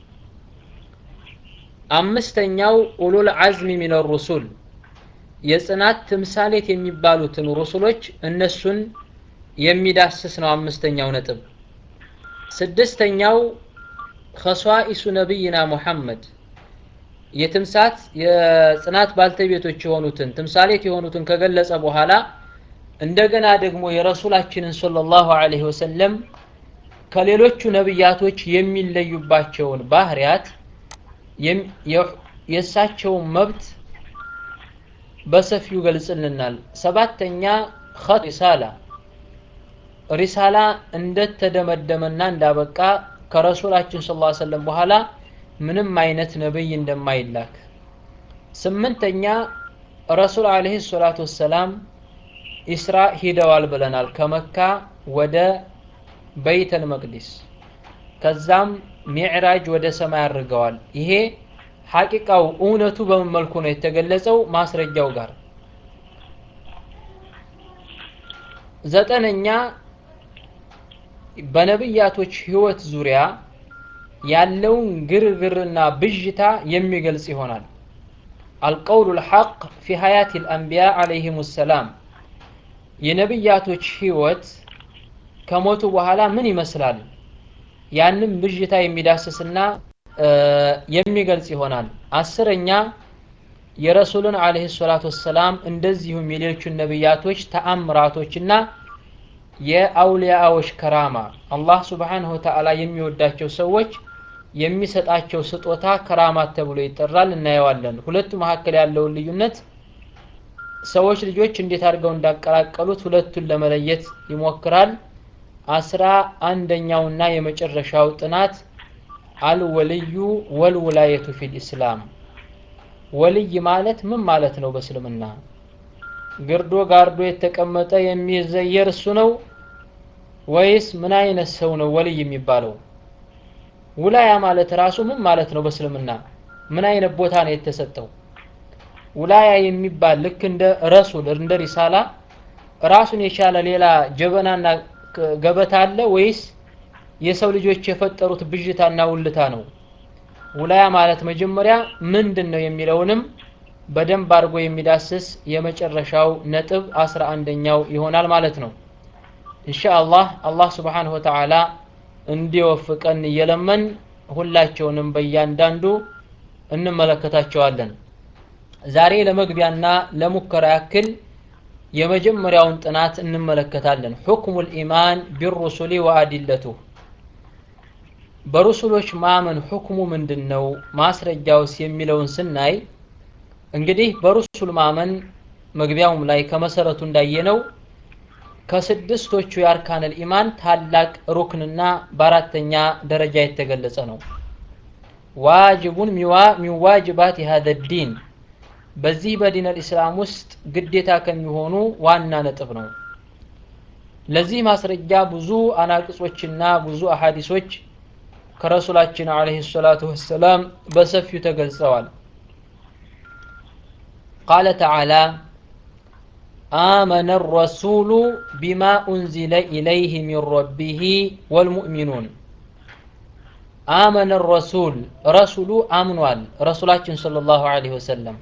አምስተኛው ኡሉል አዝሚ ሚነ ሩሱል የጽናት ትምሳሌት የሚባሉትን ሩሱሎች እነሱን የሚዳስስ ነው። አምስተኛው ነጥብ። ስድስተኛው ኸሷኢሱ ነቢይና ሙሐመድ የትምሳት የጽናት ባልተቤቶች የሆኑትን ትምሳሌት የሆኑትን ከገለጸ በኋላ እንደገና ደግሞ የረሱላችንን ሰለላሁ ዐለይሂ ወሰለም ከሌሎቹ ነቢያቶች የሚለዩባቸውን ባህሪያት የእሳቸውን መብት በሰፊው ገልጽልናል። ሰባተኛ ኸት ሪሳላ ሪሳላ እንደተደመደመና እንዳበቃ ከረሱላችን ሰለላሁ ዐለይሂ ወሰለም በኋላ ምንም አይነት ነብይ እንደማይላክ። ስምንተኛ ረሱል ዐለይሂ ሰላቱ ወሰላም ኢስራ ሂደዋል ብለናል። ከመካ ወደ በይተል መቅዲስ ከዛም ሚዕራጅ ወደ ሰማይ አድርገዋል። ይሄ ሐቂቃው እውነቱ በምን መልኩ ነው የተገለጸው? ማስረጃው ጋር። ዘጠነኛ በነብያቶች ህይወት ዙሪያ ያለውን ግርግርና ብዥታ የሚገልጽ ይሆናል። አልቀውሉ ልሐቅ ፊ ሀያት ልአንቢያ ዓለይሂም ሰላም የነብያቶች ህይወት ከሞቱ በኋላ ምን ይመስላል? ያንም ብዥታ የሚዳስስና የሚገልጽ ይሆናል። አስረኛ የረሱልን ዓለይሂ ሰላቱ ወሰላም እንደዚሁም የሌሎቹን ነብያቶች ተአምራቶችና የአውሊያዎች ከራማ አላህ ሱብሓነሁ ወተዓላ የሚወዳቸው ሰዎች የሚሰጣቸው ስጦታ ከራማት ተብሎ ይጠራል። እናየዋለን። ሁለቱ መካከል ያለውን ልዩነት ሰዎች ልጆች እንዴት አድርገው እንዳቀላቀሉት ሁለቱን ለመለየት ይሞክራል። አስራ አንደኛውና የመጨረሻው ጥናት አልወልዩ ወልውላየቱ ፊል ኢስላም ወልይ ማለት ምን ማለት ነው በእስልምና? ግርዶ ጋርዶ የተቀመጠ የሚዘየር እሱ ነው ወይስ ምን አይነት ሰው ነው ወልይ የሚባለው? ውላያ ማለት ራሱ ምን ማለት ነው በእስልምና? ምን አይነት ቦታ ነው የተሰጠው? ውላያ የሚባል ልክ እንደ ረሱል እንደ ሪሳላ ራሱን የቻለ ሌላ ጀበናና ገበታ አለ ወይስ የሰው ልጆች የፈጠሩት ብዥታና ውልታ ነው? ውላያ ማለት መጀመሪያ ምንድን ነው የሚለውንም በደንብ አድርጎ የሚዳስስ የመጨረሻው ነጥብ አስራ አንደኛው ይሆናል ማለት ነው። ኢንሻአላህ አላህ ስብሓንሁ ወተዓላ እንዲወፍቀን እየለመን ሁላቸውንም በእያንዳንዱ እንመለከታቸዋለን። ዛሬ ለመግቢያና ለሙከራ ያክል የመጀመሪያውን ጥናት እንመለከታለን። ሑክሙ ልኢማን ቢሩሱሊ ወአዲለቱ በሩሱሎች ማመን ሁክሙ ምንድን ነው? ማስረጃውስ የሚለውን ስናይ እንግዲህ በሩሱል ማመን መግቢያውም ላይ ከመሰረቱ እንዳየነው ከስድስቶቹ የአርካነል ኢማን ታላቅ ሩክንና በአራተኛ ደረጃ የተገለጸ ነው። ዋጅቡን ሚን ዋጅባት ሀዘ ዲን በዚህ በዲን አልኢስላም ውስጥ ግዴታ ከሚሆኑ ዋና ነጥብ ነው። ለዚህ ማስረጃ ብዙ አናቅጾችና ብዙ አሐዲሶች ከረሱላችን ዓለይሂ ሰላቱ ወሰላም በሰፊው ተገልጸዋል። ቃለ ተዓላ آمن الرسول بما أنزل إليه من ربه والمؤمنون آمن الرسول رسول آمنوال رسولاتين صلى الله عليه وسلم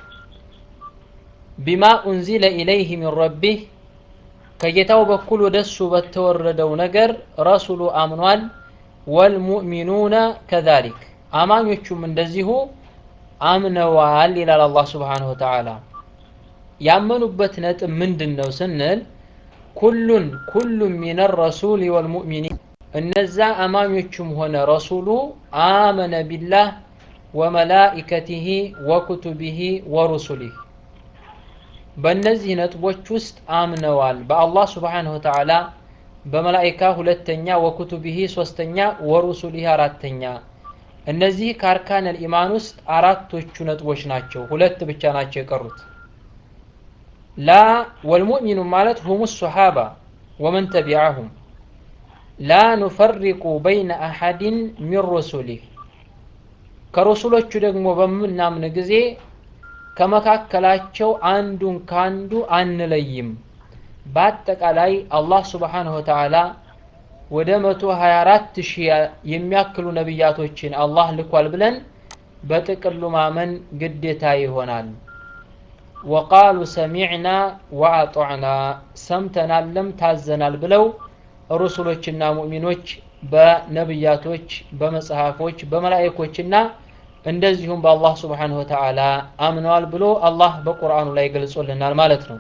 بما أنزل إليه من ربه ከጌታው በኩል ወደ እሱ በተወረደው ነገር ረሱሉ አምኗል። ወልሙእሚኑነ ከዛሊክ አማኞቹም እንደዚሁ አምነዋል ይላል አላህ ስብሓነሁ ወተዓላ። ያመኑበት ነጥብ ምንድን ነው ስንል ኩሉን ኩሉን ሚነ ረሱል ወልሙእሚኒን እነዛ አማኞቹም ሆነ ረሱሉ አመነ ቢላህ ወመላኢከቲሂ ወኩቱቢሂ ወሩሱሊህ በእነዚህ ነጥቦች ውስጥ አምነዋል። በአላህ ስብሓነሁ ወተዓላ በመላኢካ ሁለተኛ፣ ወኩቱቢሂ ሶስተኛ፣ ወሩሱሊህ አራተኛ። እነዚህ ከአርካን ኢማን ውስጥ አራቶቹ ነጥቦች ናቸው። ሁለት ብቻ ናቸው የቀሩት። ላ ወልሙእሚኑ ማለት ሁሙ ሶሓባ ወመን ተቢዐሁም ላ ኑፈሪቁ በይነ አሐድን ሚን ሩሱሊህ ከረሱሎቹ ደግሞ በምናምን ጊዜ ከመካከላቸው አንዱን ከአንዱ አንለይም። በአጠቃላይ አላህ ሱብሓነሁ ወተዓላ ወደ መቶ ሀያ አራት ሺህ የሚያክሉ ነቢያቶችን አላህ ልኳል ብለን በጥቅሉ ማመን ግዴታ ይሆናል። ወቃሉ ሰሚዕና ወአጧዕና ሰምተናልም ታዘናል ብለው ሩሱሎችና ሙእሚኖች በነቢያቶች፣ በመጽሐፎች፣ በመላእኮችና እንደዚሁም በአላህ ስብሓነሁ ወተዓላ አምነዋል ብሎ አላህ በቁርአኑ ላይ ገልጾልናል ማለት ነው።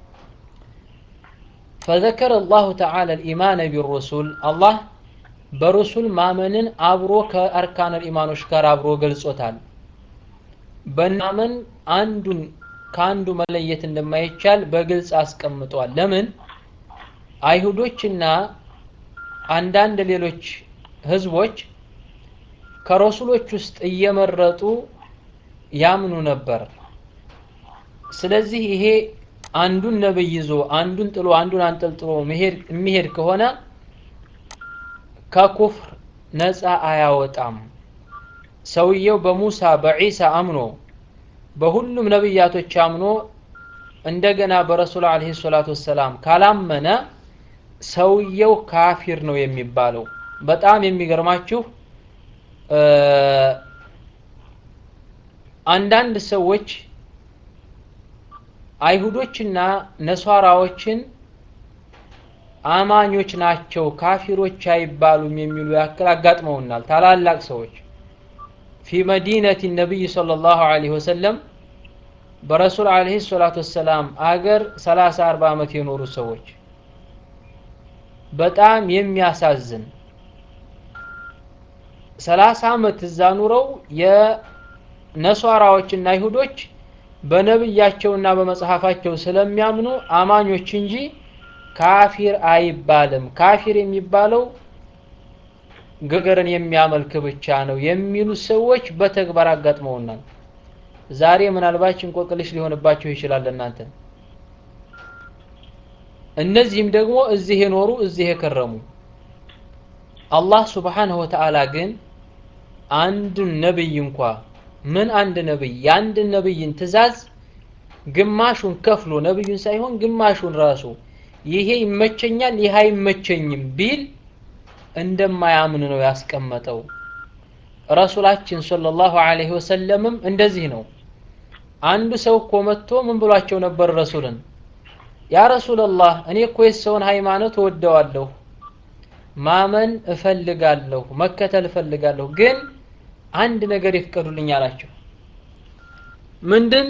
ፈዘከረ አላሁ ተዓላ ልኢማነ ቢሩሱል አላህ በሩሱል ማመንን አብሮ ከአርካነል ኢማኖች ጋር አብሮ ገልጾታል። በማመን አንዱን ከአንዱ መለየት እንደማይቻል በግልጽ አስቀምጧል። ለምን አይሁዶችና አንዳንድ ሌሎች ህዝቦች ከረሱሎች ውስጥ እየመረጡ ያምኑ ነበር። ስለዚህ ይሄ አንዱን ነብይ ይዞ አንዱን ጥሎ አንዱን አንጠልጥሎ የሚሄድ ከሆነ ከኩፍር ነፃ አያወጣም። ሰውየው በሙሳ በዒሳ አምኖ በሁሉም ነብያቶች አምኖ እንደገና በረሱል አለይሂ ሰላቱ ወሰላም ካላመነ ሰውየው ካፊር ነው የሚባለው። በጣም የሚገርማችሁ አንዳንድ ሰዎች አይሁዶችና ነሷራዎችን አማኞች ናቸው ካፊሮች አይባሉም የሚሉ ያክል አጋጥመውናል። ታላላቅ ሰዎች ፊ መዲነቲ ነቢይ ሰለላሁ ዐለይሂ ወሰለም በረሱል ዐለይሂ ሰላቱ ወሰላም አገር 30 40 ዓመት የኖሩ ሰዎች በጣም የሚያሳዝን ሰላሳ ዓመት እዛ ኑረው የነሷራዎችና አይሁዶች በነብያቸውና በመጽሐፋቸው ስለሚያምኑ አማኞች እንጂ ካፊር አይባልም። ካፊር የሚባለው ገገርን የሚያመልክ ብቻ ነው የሚሉ ሰዎች በተግባር አጋጥመውናል። ዛሬ ምናልባት እንቆቅልሽ ሊሆንባቸው ይችላል እናንተ። እነዚህም ደግሞ እዚህ የኖሩ እዚህ የከረሙ አላህ ሱብሓነሁ ወተዓላ ግን አንዱን ነብይ እንኳ ምን አንድ ነብይ የአንድን ነብይን ትእዛዝ ግማሹን ከፍሎ ነብዩን ሳይሆን ግማሹን ራሱ ይሄ ይመቸኛል ይህ አይመቸኝም ቢል እንደማያምን ነው ያስቀመጠው። ረሱላችን ሰለላሁ ዐለይሂ ወሰለምም እንደዚህ ነው። አንዱ ሰው እኮ መጥቶ ምን ብሏቸው ነበር ረሱልን ያ ረሱላላህ እኔ እኮ የሰውን ሃይማኖት እወደዋለሁ ማመን እፈልጋለሁ መከተል እፈልጋለሁ ግን አንድ ነገር ይፍቀዱልኝ አላቸው ምንድን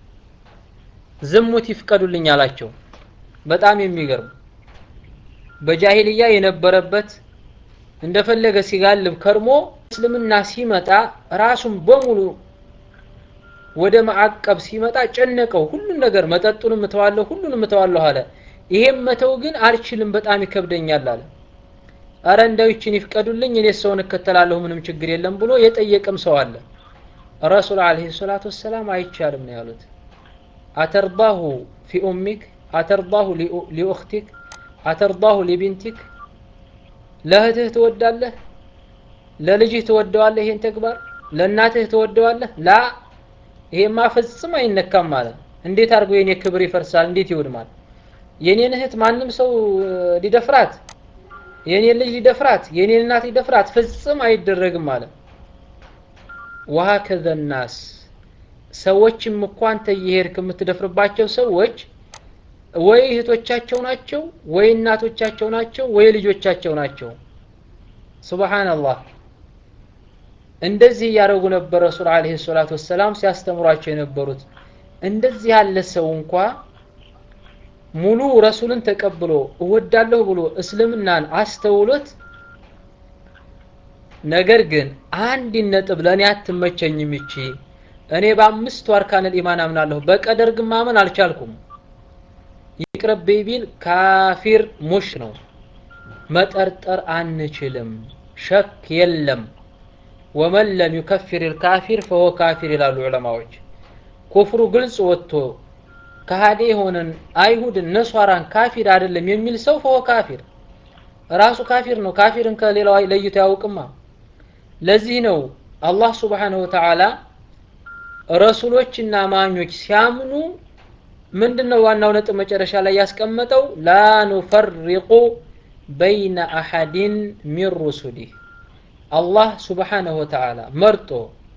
ዝሙት ይፍቀዱልኝ አላቸው በጣም የሚገርም በጃሂልያ የነበረበት እንደፈለገ ሲጋልብ ከርሞ እስልምና ሲመጣ ራሱን በሙሉ ወደ ማዕቀብ ሲመጣ ጨነቀው ሁሉን ነገር መጠጡንም እተዋለሁ ሁሉንም እተዋለሁ አለ ይሄም መተው ግን አልችልም በጣም ይከብደኛል አለ አረ እንደው ይችን ይፍቀዱልኝ እኔ ሰውን እከተላለሁ ምንም ችግር የለም ብሎ የጠየቀም ሰው አለ ረሱል አለይሂ ሰላቱ ወሰላም አይቻልም ነው ያሉት አተርዳሁ ፊ ኡሚክ አተርዳሁ ሊኡኽቲክ አተርዳሁ ሊቢንቲክ ለእህትህ ትወዳለህ ለልጅህ ትወደዋለህ ይሄን ተግባር ለእናትህ ትወደዋለህ ላ ይሄማ ፍጽም አይነካም ማለት እንዴት አድርጎ የኔ ክብር ይፈርሳል እንዴት ይወድማል የኔን እህት ማንም ሰው ሊደፍራት የኔን ልጅ ሊደፍራት የኔን እናት ሊደፍራት ፍጽም አይደረግም ማለት ወሀከዘ ናስ ሰዎችም እኮ አንተ እየሄድክ የምትደፍርባቸው ሰዎች ወይ እህቶቻቸው ናቸው ወይ እናቶቻቸው ናቸው ወይ ልጆቻቸው ናቸው ሱብሃንአላህ እንደዚህ እያደረጉ ነበር ረሱል አለይሂ ሰላቱ ወሰላም ሲያስተምሯቸው የነበሩት እንደዚህ ያለ ሰው እንኳ ሙሉ ረሱልን ተቀብሎ እወዳለሁ ብሎ እስልምናን አስተውሎት ነገር ግን አንድ ነጥብ ለእኔ አትመቸኝም ይቺ እኔ በአምስቱ አርካነል ኢማን አምናለሁ በቀደር ግን ማመን አልቻልኩም ይቅርብኝ ቢል ካፊር ሙሽ ነው መጠርጠር አንችልም ሸክ የለም ወመን ለም ዩከፊር ልካፊር ፈሆ ካፊር ይላሉ ዑለማዎች። ኩፍሩ ግልጽ ወጥቶ ከሃዲ የሆነን አይሁድን ነሷራን ካፊር አይደለም የሚል ሰው ፈሆ ካፊር ራሱ ካፊር ነው። ካፊርን ከሌላው ለይቶ ያውቅማ። ለዚህ ነው አላህ ሱብሓነሁ ወተዓላ ረሱሎችና አማኞች ሲያምኑ ምንድነው ዋናው ነጥብ መጨረሻ ላይ ያስቀመጠው ላ ኑፈሪቁ በይነ አሐድን ሚን ሩሱሊህ አላህ ሱብሓነሁ ወተዓላ መርጦ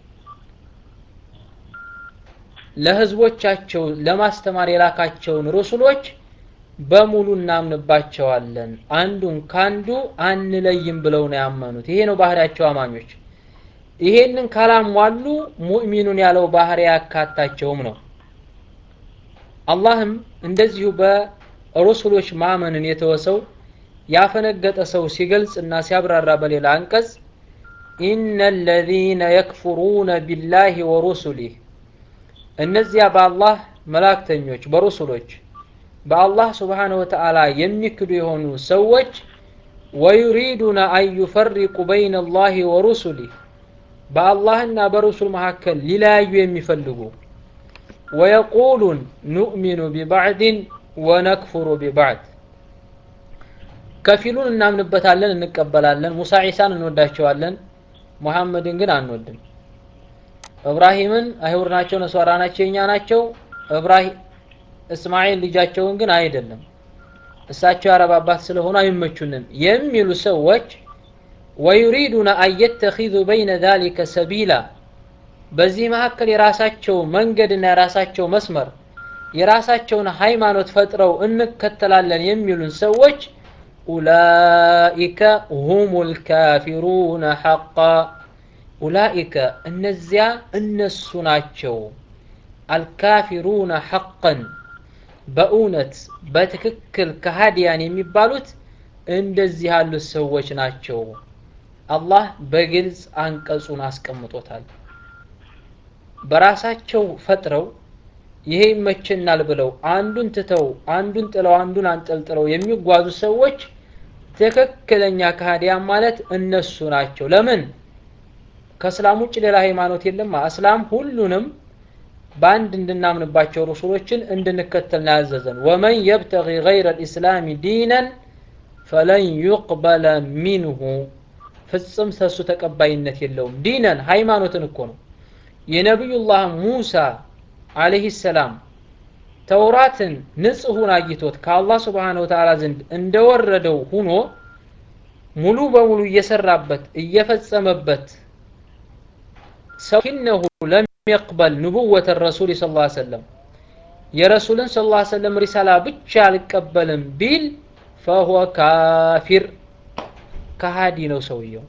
ለህዝቦቻቸው ለማስተማር የላካቸውን ሩሱሎች በሙሉ እናምንባቸዋለን፣ አንዱን ካንዱ አንለይም ብለው ነው ያመኑት። ይሄ ነው ባህሪያቸው አማኞች። ይሄንን ካላሟሉ ሙእሚኑን ያለው ባህሪ ያካታቸውም ነው። አላህም እንደዚሁ በሩሱሎች ማመንን የተወሰው ያፈነገጠ ሰው ሲገልጽ እና ሲያብራራ በሌላ አንቀጽ ኢነ ለዚነ የክፍሩነ ቢላሂ ወሩሱሊህ እነዚያ በአላህ መላእክተኞች በሩሱሎች በአላህ ስብሓነ ወተዓላ የሚክዱ የሆኑ ሰዎች ወዩሪዱነ አን ዩፈሪቁ በይነ አላሂ ወሩሱሊህ በአላህና በሩሱል መካከል ሊለያዩ የሚፈልጉ ወየቁሉን ኑእሚኑ ቢባዕድን ወነክፍሩ ቢባዕድ ከፊሉን እናምንበታለን እንቀበላለን ሙሳ ዒሳን እንወዳቸዋለን ሙሐመድን ግን አንወድም እብራሂምን አይሁድ ናቸው ነሷራ ናቸው የኛ ናቸው እብራሂም እስማኤል ልጃቸውን ግን አይደለም እሳቸው የአረብ አባት ስለሆኑ አይመቹንም የሚሉ ሰዎች ወዩሪዱነ አን የተኪዙ በይነ ዛሊከ ሰቢላ በዚህ መካከል የራሳቸው መንገድና የራሳቸው መስመር የራሳቸውን ሃይማኖት ፈጥረው እንከተላለን የሚሉን ሰዎች ኡላኢከ ሁሙል ካፊሩነ ሐቃ ኡላኢከ እነዚያ እነሱ ናቸው አልካፊሩነ ሐቀን በእውነት በትክክል ከሃዲያን የሚባሉት እንደዚህ ያሉት ሰዎች ናቸው። አላህ በግልጽ አንቀጹን አስቀምጦታል። በራሳቸው ፈጥረው ይሄ ይመቸናል ብለው አንዱን ትተው አንዱን ጥለው አንዱን አንጠልጥለው የሚጓዙ ሰዎች ትክክለኛ ከሃዲያን ማለት እነሱ ናቸው። ለምን? ከእስላም ውጭ ሌላ ሃይማኖት የለም። እስላም ሁሉንም በአንድ እንድናምንባቸው ረሱሎችን እንድንከተል ነው ያዘዘን። ወመን የብተጊ ገይረ ልእስላሚ ዲነን ፈለን ዩቅበለ ሚንሁ ፍጽም ሰሱ ተቀባይነት የለውም። ዲነን ሃይማኖትን እኮ ነው። የነቢዩላህ ሙሳ አለይሂ ሰላም ተውራትን ንጹሑን አግኝቶት ከአላህ ስብሓነሁ ወተዓላ ዘንድ እንደወረደው ሁኖ ሙሉ በሙሉ እየሰራበት እየፈጸመበት ሰኪነሁ ለም የቅበል ንቡወተ ረሱል ስ ላ ሰለም የረሱልን ስ ላ ሰለም ሪሳላ ብቻ አልቀበልም ቢል ፈሁወ ካፊር ከሃዲ ነው ሰውየው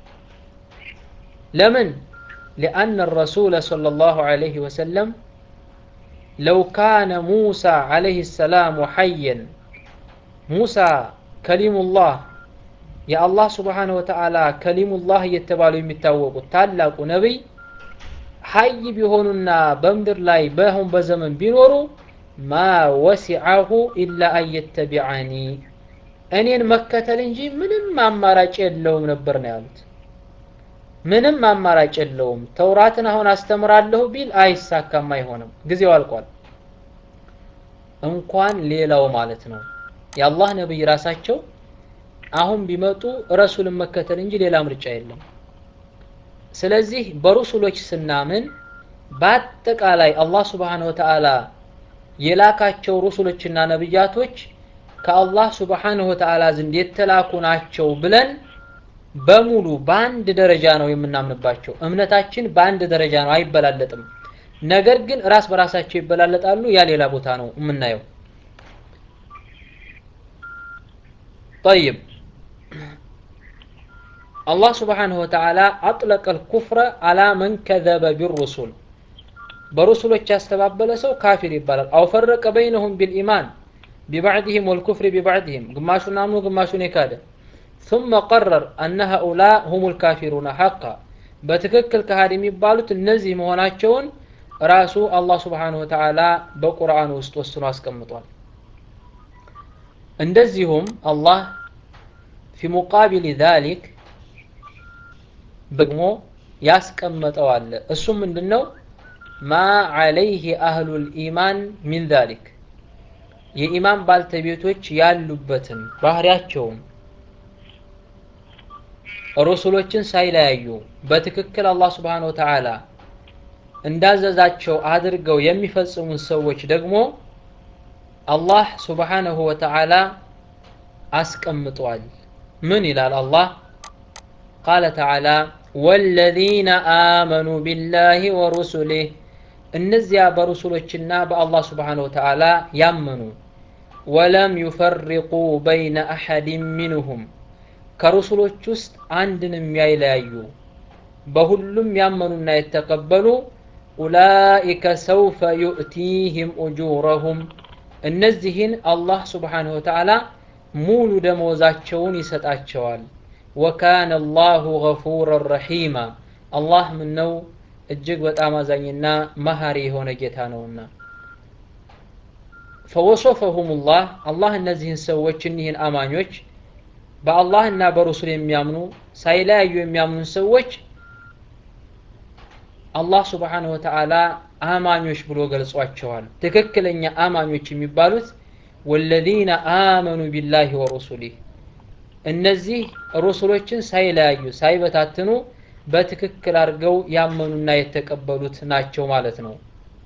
ለምን لأن الرسول صلى الله عليه وسلم لو كان موسى عليه السلام حيا موسى كلم الله يا الله سبحانه وتعالى كلم الله يتبالو የሚታወቁት ታላቁ ነብይ ሀይ ቢሆኑና በምድር ላይ በአሁን በዘመን ቢኖሩ ማ ወሲዐሁ ኢላ አን የተቢዐኒ እኔን መከተል እንጂ ምንም አማራጭ የለውም ነበር ነው ያሉት። ምንም አማራጭ የለውም። ተውራትን አሁን አስተምራለሁ ቢል አይሳካም፣ አይሆንም፣ ጊዜው አልቋል። እንኳን ሌላው ማለት ነው የአላህ ነብይ ራሳቸው አሁን ቢመጡ ረሱልን መከተል እንጂ ሌላ ምርጫ የለም። ስለዚህ በሩሱሎች ስናምን በአጠቃላይ አላህ ስብሓነሁ ወተዓላ የላካቸው ሩሱሎችና ነብያቶች ከአላህ ስብሓነሁ ወተዓላ ዘንድ የተላኩ ናቸው ብለን በሙሉ በአንድ ደረጃ ነው የምናምንባቸው። እምነታችን በአንድ ደረጃ ነው፣ አይበላለጥም። ነገር ግን ራስ በራሳቸው ይበላለጣሉ። ያ ሌላ ቦታ ነው የምናየው። ጠይብ አላህ ስብሓነሁ ወተዓላ አጥለቀል ኩፍረ አላ መን ከዘበ ቢሩሱል በሩሱሎች ያስተባበለ ሰው ካፊር ይባላል። አው ፈረቀ በይነሁም ቢልኢማን ቢባዕድህም ወልኩፍሪ ቢባዕድህም ግማሹን አምኖ ግማሹን የካደ ثم قرر أن هؤلاء هم الكافرون حقا በትክክል ከሃዲ የሚባሉት እነዚህ መሆናቸውን ራሱ አላህ ስብሓነሁ ወተዓላ በቁርአን ውስጥ ወስኖ አስቀምጧል። እንደዚሁም አላህ ፊ ሙቃቢል ዛሊክ ደግሞ ያስቀመጠው አለ። እሱም ምንድን ነው? ማ ዐለይህ አህሉል ኢማን ሚን ዛሊክ የኢማን ባልተቤቶች ያሉበትን ባህሪያቸውን ሩሱሎችን ሳይለያዩ በትክክል አላህ ስብሓነ ወተዓላ እንዳዘዛቸው አድርገው የሚፈጽሙን ሰዎች ደግሞ አላህ ስብሓነሁ ወተዓላ አስቀምጧል። ምን ይላል አላህ? ቃለ ተዓላ ወለዚነ አመኑ ቢላሂ ወሩሱሊህ እነዚያ በሩሱሎችና በአላህ ስብሓነሁ ወተዓላ ያመኑ ወለም ዩፈሪቁ በይነ አሐድን ሚንሁም ከሩሱሎች ውስጥ አንድን የሚያይለያዩ በሁሉም ያመኑና የተቀበሉ ኡላኢከ ሰውፈ ዩእቲህም ኡጁረሁም እነዚህን አላህ ስብሓነሁ ወተዓላ ሙሉ ደመወዛቸውን ይሰጣቸዋል። ወካነ አላሁ ገፉረን ረሒማ አላህ ምነው እጅግ በጣም አዛኝና መሀሪ የሆነ ጌታ ነውና። ፈወሶፈሁም ላህ አላህ እነዚህን ሰዎች እኒህን አማኞች በአላህ እና በሩሱል የሚያምኑ ሳይለያዩ የሚያምኑ ሰዎች አላህ ስብሓነሁ ወተዓላ አማኞች ብሎ ገልጿቸዋል። ትክክለኛ አማኞች የሚባሉት ወለዚነ አመኑ ቢላሂ ወሩሱሊህ እነዚህ ሩሱሎችን ሳይለያዩ ሳይበታትኑ በትክክል አድርገው ያመኑና የተቀበሉት ናቸው ማለት ነው።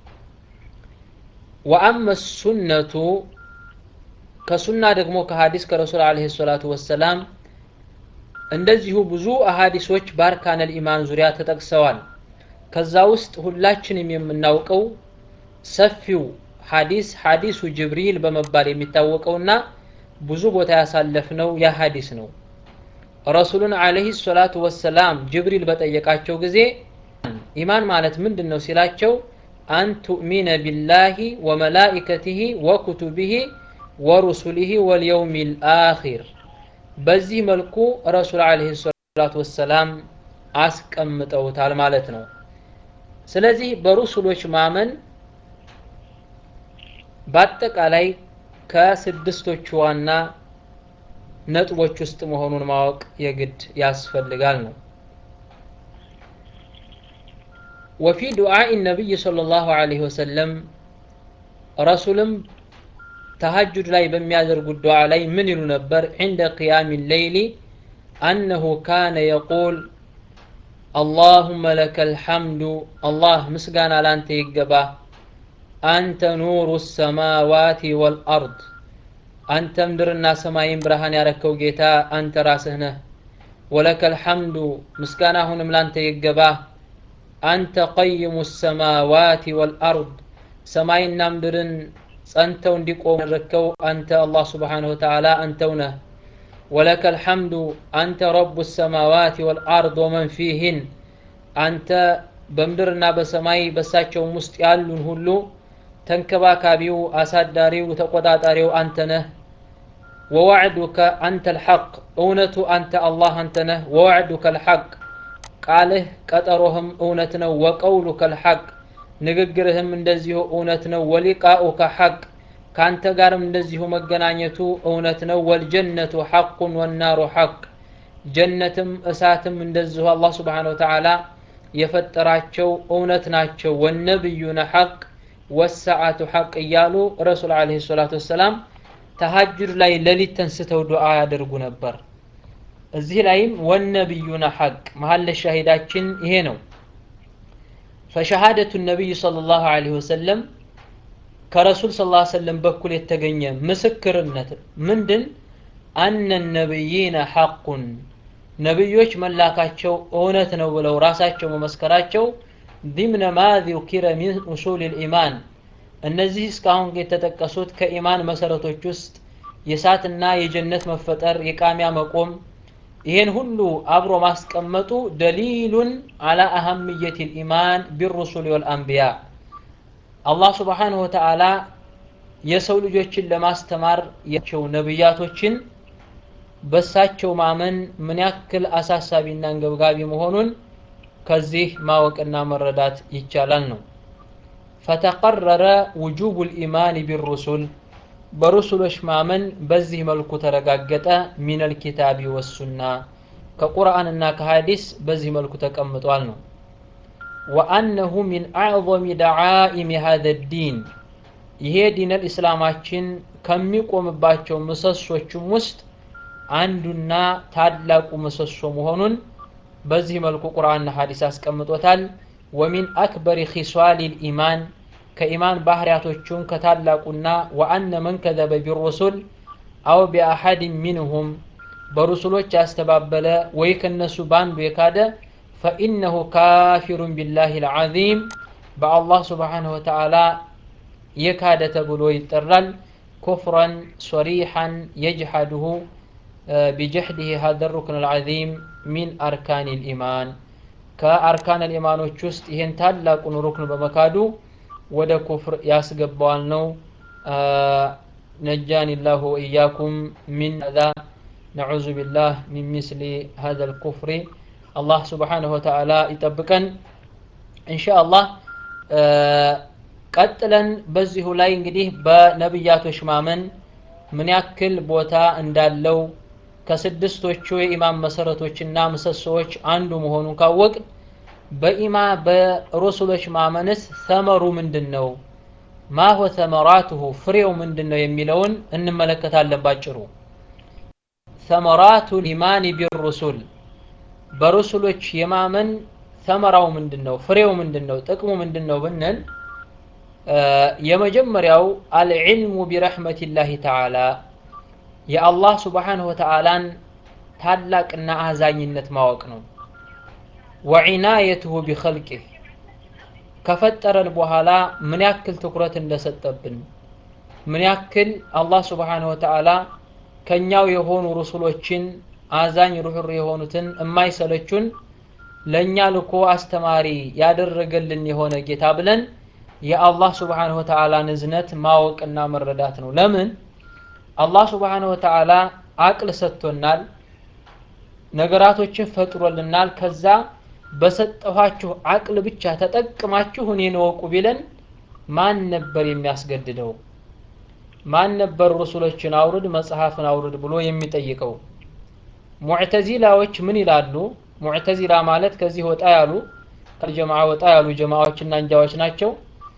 ወአመ ሱነቱ ከሱና ደግሞ ከሀዲስ ከረሱል ዓለይሂ ሰላቱ ወሰላም እንደዚሁ ብዙ አሀዲሶች በአርካነል ኢማን ዙሪያ ተጠቅሰዋል። ከዛ ውስጥ ሁላችንም የምናውቀው ሰፊው ሀዲስ ሀዲሱ ጅብሪል በመባል የሚታወቀውና ብዙ ቦታ ያሳለፍነው ያ ሀዲስ ነው። ረሱሉን ዓለይሂ ሰላቱ ወሰላም ጅብሪል በጠየቃቸው ጊዜ ኢማን ማለት ምንድን ነው ሲላቸው አን ቱእሚነ ቢላሂ ወመላኢከቲሂ ወኩቱቢሂ ወሩሱሊሂ ወልየውሚል አኺር በዚህ መልኩ ረሱል ዓለይሂ ሰላቱ ወሰላም አስቀምጠውታል ማለት ነው። ስለዚህ በሩሱሎች ማመን በአጠቃላይ ከስድስቶቹ ዋና ነጥቦች ውስጥ መሆኑን ማወቅ የግድ ያስፈልጋል ነው። ወፊ ዱዓኢ ነቢይ ሰለላሁ ዐለይሂ ወሰለም ረሱልም ተሀጁድ ላይ በሚያደርጉት ዱዓ ላይ ምን ይሉ ነበር? ዒንደ ቅያሚ ሌይሊ አነሁ ካነ የቁል አላሁመ ለከል ሐምዱ አላህ ምስጋና ላንተ ይገባ አንተ ኑሩ ሰማዋቲ ወልአርድ አንተ ምድርና ሰማይን ብርሃን ያረከው ጌታ አንተ ራስህ ነህ። ወለከል ሐምዱ ምስጋና አሁንም ላንተ ይገባ አንተ ቀይሙ ሰማዋቲ ወልአርድ ሰማይና ምድርን ጸንተው እንዲቆሙ ያደረከው አንተ አላህ ስብሓነሁ ወተዓላ አንተው ነህ። ወለከል ሐምዱ አንተ ረቡ ሰማዋቲ ወልአርድ ወመን ፊህን አንተ በምድርና በሰማይ በሳቸውም ውስጥ ያሉን ሁሉ ተንከባካቢው፣ አሳዳሪው፣ ተቆጣጣሪው አንተ ነህ። ወዋዕዱከ አንተ ልሐቅ እውነቱ አንተ አላህ አንተ ነህ። ወዋዕዱከ ልሐቅ ቃልህ ቀጠሮህም እውነት ነው። ወቀውሉከ ልሐቅ ንግግርህም እንደዚሁ እውነት ነው። ወሊቃኡከ ሐቅ ከአንተ ጋርም እንደዚሁ መገናኘቱ እውነት ነው። ወልጀነቱ ሐቁን ወናሩ ሐቅ ጀነትም እሳትም እንደዚሁ አላህ ስብሓነሁ ወተዓላ የፈጠራቸው እውነት ናቸው። ወነብዩነ ሐቅ ወሰዓቱ ሐቅ እያሉ ረሱል ዓለይሂ ሰላቱ ወሰላም ተሀጁድ ላይ ሌሊት ተንስተው ዱዓ ያደርጉ ነበር። እዚህ ላይም ወነብዩነ ሐቅ መሀለ ሻሂዳችን ይሄ ነው። ፈሸሃደቱ ነቢይ ሰለላሁ ዐለይሂ ወሰለም ከረሱል ሰለላሁ ዐለይሂ ወሰለም በኩል የተገኘ ምስክርነት ምንድን አነ ነቢይነ ሐቁን ነቢዮች መላካቸው እውነት ነው ብለው ራሳቸው መመስከራቸው ዲምነ ማ ذكر من أصول الإيمان እነዚህ እስካሁን የተጠቀሱት ከኢማን መሰረቶች ውስጥ የእሳትና የጀነት መፈጠር የቃሚያ መቆም ይሄን ሁሉ አብሮ ማስቀመጡ ደሊሉን አላ አህምየት ልኢማን ቢሩሱል ወልአንቢያ አላህ ስብሓንሁ ወተዓላ የሰው ልጆችን ለማስተማር ያቸው ነቢያቶችን በሳቸው ማመን ምን ያክል አሳሳቢና አንገብጋቢ መሆኑን ከዚህ ማወቅና መረዳት ይቻላል ነው። ፈተቀረረ ውጁቡ ልኢማን ቢሩሱል በሩሱሎች ማመን በዚህ መልኩ ተረጋገጠ። ሚነል ኪታቢ ወሱና ከቁርአንና ከሀዲስ በዚህ መልኩ ተቀምጧል ነው። ወአነሁ ሚን አዕظም ደዓኢም ሃዘ ዲን ይሄ ዲነል ኢስላማችን ከሚቆምባቸው ምሰሶችም ውስጥ አንዱና ታላቁ ምሰሶ መሆኑን በዚህ መልኩ ቁርአንና ሐዲስ አስቀምጦታል። ወሚን አክበሪ ኺሷል ልኢማን ከኢማን ባህርያቶቹም ከታላቁና ወአነ መን ከዘበ ቢሩሱል አው ቢአሐድ ሚንሁም በሩሱሎች ያስተባበለ ወይ ከነሱ በአንዱ የካደ ፈኢነሁ ካፊሩን ቢላህ ልዓዚም በአላህ ስብሓንሁ ወተዓላ የካደ ተብሎ ይጠራል። ኩፍረን ሶሪሐን የጅሐድሁ ቢጀሕድህ ሀዘ ሩክን ልዓዚም ሚን አርካን ልኢማን ከአርካን ልኢማኖች ውስጥ ይህን ታላቁን ሩክን በመካዱ ወደ ኩፍር ያስገባዋል ነው። ነጃኒ ላሁ ወኢያኩም ሚን አዛ ነዑዙ ቢላህ ሚን ሚስሊ ሀዘ ልኩፍሪ አላህ ስብሓንሁ ወተዓላ ይጠብቀን። እንሻ አላህ ቀጥለን በዚሁ ላይ እንግዲህ በነቢያቶች ማመን ምን ያክል ቦታ እንዳለው ከስድስቶቹ የኢማን መሰረቶችና ምሰሶዎች አንዱ መሆኑን ካወቅ በኢማ በሩሱሎች ማመንስ ሰመሩ ምንድን ነው? ማሆ ሰመራቱሁ ፍሬው ምንድን ነው የሚለውን እንመለከታለን ባጭሩ። ሰመራቱ ኢማኒ ቢሩሱል በሩሱሎች የማመን ሰመራው ምንድን ነው? ፍሬው ምንድን ነው? ጥቅሙ ምንድን ነው ብንል የመጀመሪያው አልዕልሙ ቢረሕመቲላሂ ተዓላ የአላህ ስብሓንሁ ወተዓላን ታላቅና አዛኝነት ማወቅ ነው። ወዒናየትሁ ቢኸልቂህ ከፈጠረን በኋላ ምን ያክል ትኩረት እንደሰጠብን ምን ያክል አላህ ስብሓንሁ ወተዓላ ከኛው የሆኑ ሩሱሎችን አዛኝ ሩህር የሆኑትን የማይሰለቹን ለእኛ ልኮ አስተማሪ ያደረገልን የሆነ ጌታ ብለን የአላህ ስብሓንሁ ወተዓላን እዝነት ማወቅና መረዳት ነው። ለምን አላህ ስብሓንሁ ወተዓላ አቅል ሰጥቶናል፣ ነገራቶችን ፈጥሮልናል። ከዛ በሰጠኋችሁ አቅል ብቻ ተጠቅማችሁ እኔን እወቁ ቢለን ማን ነበር የሚያስገድደው? ማን ነበር ሩሱሎችን አውርድ መጽሐፍን አውርድ ብሎ የሚጠይቀው? ሙዕተዚላዎች ምን ይላሉ? ሙዕተዚላ ማለት ከዚህ ወጣ ያሉ ከጀማዓ ወጣ ያሉ ጀማዓዎችና እንጃዎች ናቸው።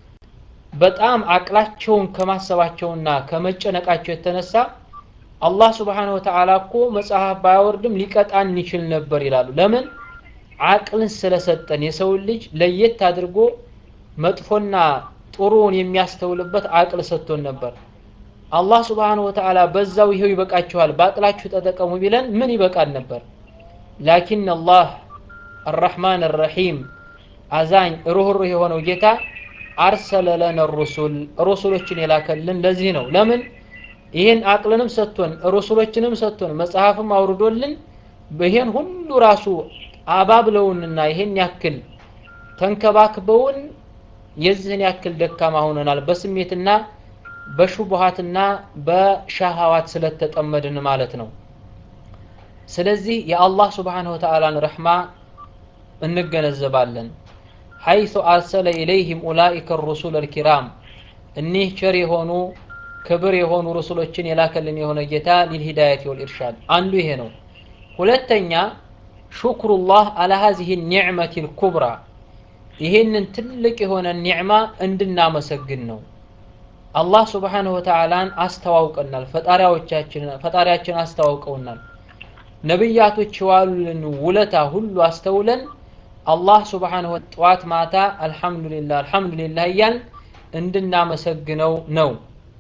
በጣም አቅላቸውን ከማሰባቸውና ከመጨነቃቸው የተነሳ አላህ ስብሓነሁ ወተዓላ እኮ መጽሐፍ ባያወርድም ሊቀጣን ይችል ነበር ይላሉ። ለምን? አቅልን ስለሰጠን የሰውን ልጅ ለየት አድርጎ መጥፎና ጥሩውን የሚያስተውልበት አቅል ሰጥቶን ነበር። አላህ ስብሓነሁ ወተዓላ በዛው ይሄው ይበቃችኋል፣ በአቅላችሁ ተጠቀሙ ቢለን ምን ይበቃል ነበር? ላኪን አላህ አራሕማን አራሒም አዛኝ ሩህሩህ የሆነው ጌታ አርሰለ ለነ ሩሱል ሩሱሎችን የላከልን ለዚህ ነው። ለምን ይህን አቅልንም ሰጥቶን ሩሱሎችንም ሰጥቶን መጽሐፍም አውርዶልን ይሄን ሁሉ ራሱ አባብለውንና ይሄን ያክል ተንከባክበውን የዚህን ያክል ደካማ ሆነናል በስሜትና በሹቡሃትና በሻሃዋት ስለተጠመድን ማለት ነው። ስለዚህ የአላህ ስብሓነሁ ወተዓላን ረሕማ እንገነዘባለን። ሐይሱ አርሰለ ኢለይህም ኡላኢከ ሩሱል አልኪራም እኒህ ቸር የሆኑ ክብር የሆኑ ሩሱሎችን የላከልን የሆነ ጌታ ሊልሂዳየት ወልኢርሻድ አንዱ ይሄ ነው። ሁለተኛ ሹክሩላህ አላ ሀዚህ ኒዕመት ልኩብራ ይሄንን ትልቅ የሆነ ኒዕማ እንድናመሰግን ነው። አላህ ስብሓንሁ ወተዓላን አስተዋውቀናል። ፈጣሪያችን አስተዋውቀውናል። ነቢያቶች የዋሉልን ውለታ ሁሉ አስተውለን አላህ ስብሓንሁ ጠዋት ማታ አልሐምዱሊላህ አልሐምዱሊላህ እያል እንድናመሰግነው ነው።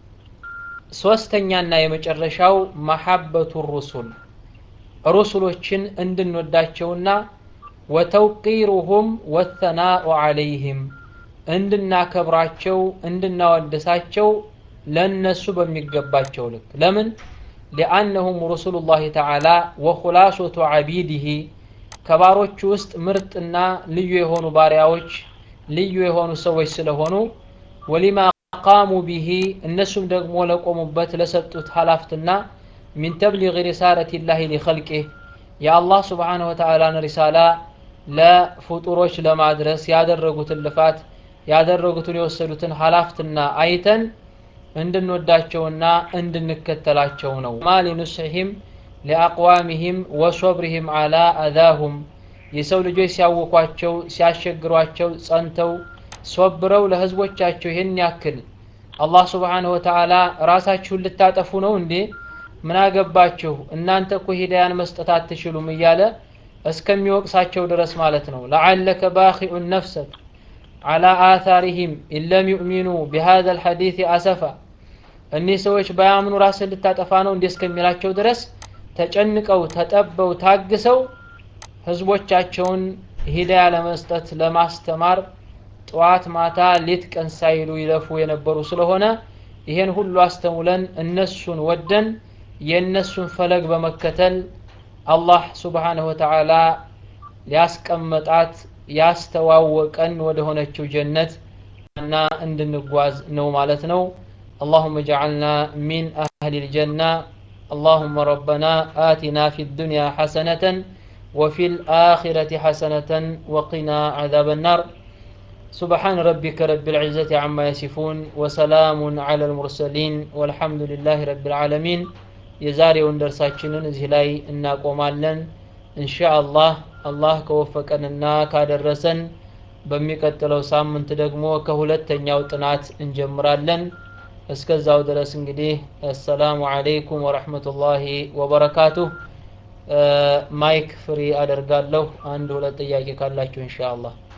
ሶስተኛና የመጨረሻው መሐበቱ ሩሱል ሩሱሎችን እንድንወዳቸውና ወተውቂሩሁም ወተናኡ ዓለይህም እንድናከብራቸው እንድናወድሳቸው ለእነሱ በሚገባቸው ልክ ለምን ሊአነሁም ሩሱሉላህ ተዓላ ወኹላሶቱ ዓቢድህ ከባሮቹ ውስጥ ምርጥና ልዩ የሆኑ ባሪያዎች ልዩ የሆኑ ሰዎች ስለሆኑ ወሊማ ቃሙ ቢሂ እነሱም ደግሞ ለቆሙበት ለሰጡት ሀላፍትና ሚን ተብሊግ ሪሳለት ላህ ሊኸልቂህ የአላህ ስብሓንሁ ወተዓላን ሪሳላ ለፍጡሮች ለማድረስ ያደረጉትን ልፋት ያደረጉትን የወሰዱትን ሀላፍትና አይተን እንድንወዳቸውና እንድንከተላቸው ነው ማ ሊኑስሕህም ሊአቅዋሚህም ወሶብሪህም ዓላ አዛሁም የሰው ልጆች ሲያውኳቸው ሲያስቸግሯቸው ጸንተው ሶብረው ለህዝቦቻቸው ይህን ያክል አላህ ስብሓንሁ ወተዓላ ራሳችሁን ልታጠፉ ነው እንዴ ምን አገባችሁ እናንተ እኮ ሂዳያን መስጠት አትችሉም እያለ እስከሚወቅሳቸው ድረስ ማለት ነው ለዓለከ ባኺኡን ነፍሰክ አላ አታሪህም ኢለም ዩእሚኑ ቢሃذ ልሐዲት አሰፋ እኒህ ሰዎች ባያምኑ ራስን ልታጠፋ ነው እንዲህ እስከሚላቸው ድረስ ተጨንቀው ተጠበው ታግሰው ህዝቦቻቸውን ሂዳያ ለመስጠት ለማስተማር ጠዋት ማታ ሌት ቀን ሳይሉ ይለፉ የነበሩ ስለሆነ ይሄን ሁሉ አስተውለን እነሱን ወደን የእነሱን ፈለግ በመከተል አላህ ስብሓንሁ ወተዓላ ሊያስቀመጣት ያስተዋወቀን ወደ ሆነችው ጀነት እና እንድንጓዝ ነው ማለት ነው اللهم اجعلنا من أهل الجنة اللهم ربنا آتنا في الدنيا حسنة وفي الآخرة حسنة وقنا عذاب النار سبحان ربك رب العزة عما يصفون وسلام على المرسلين والحمد لله رب العالمين የዛሬውን ደርሳችንን እዚህ ላይ እናቆማለን እንሻ አላህ አላህ ከወፈቀንና ካደረሰን በሚቀጥለው ሳምንት ደግሞ ከሁለተኛው ጥናት እንጀምራለን እስከዛው ድረስ እንግዲህ አሰላሙ አለይኩም ወረህመቱላሂ ወበረካቱሁ ማይክ ፍሪ አደርጋለሁ አንድ ሁለት ጥያቄ ካላችሁ እንሻ አላህ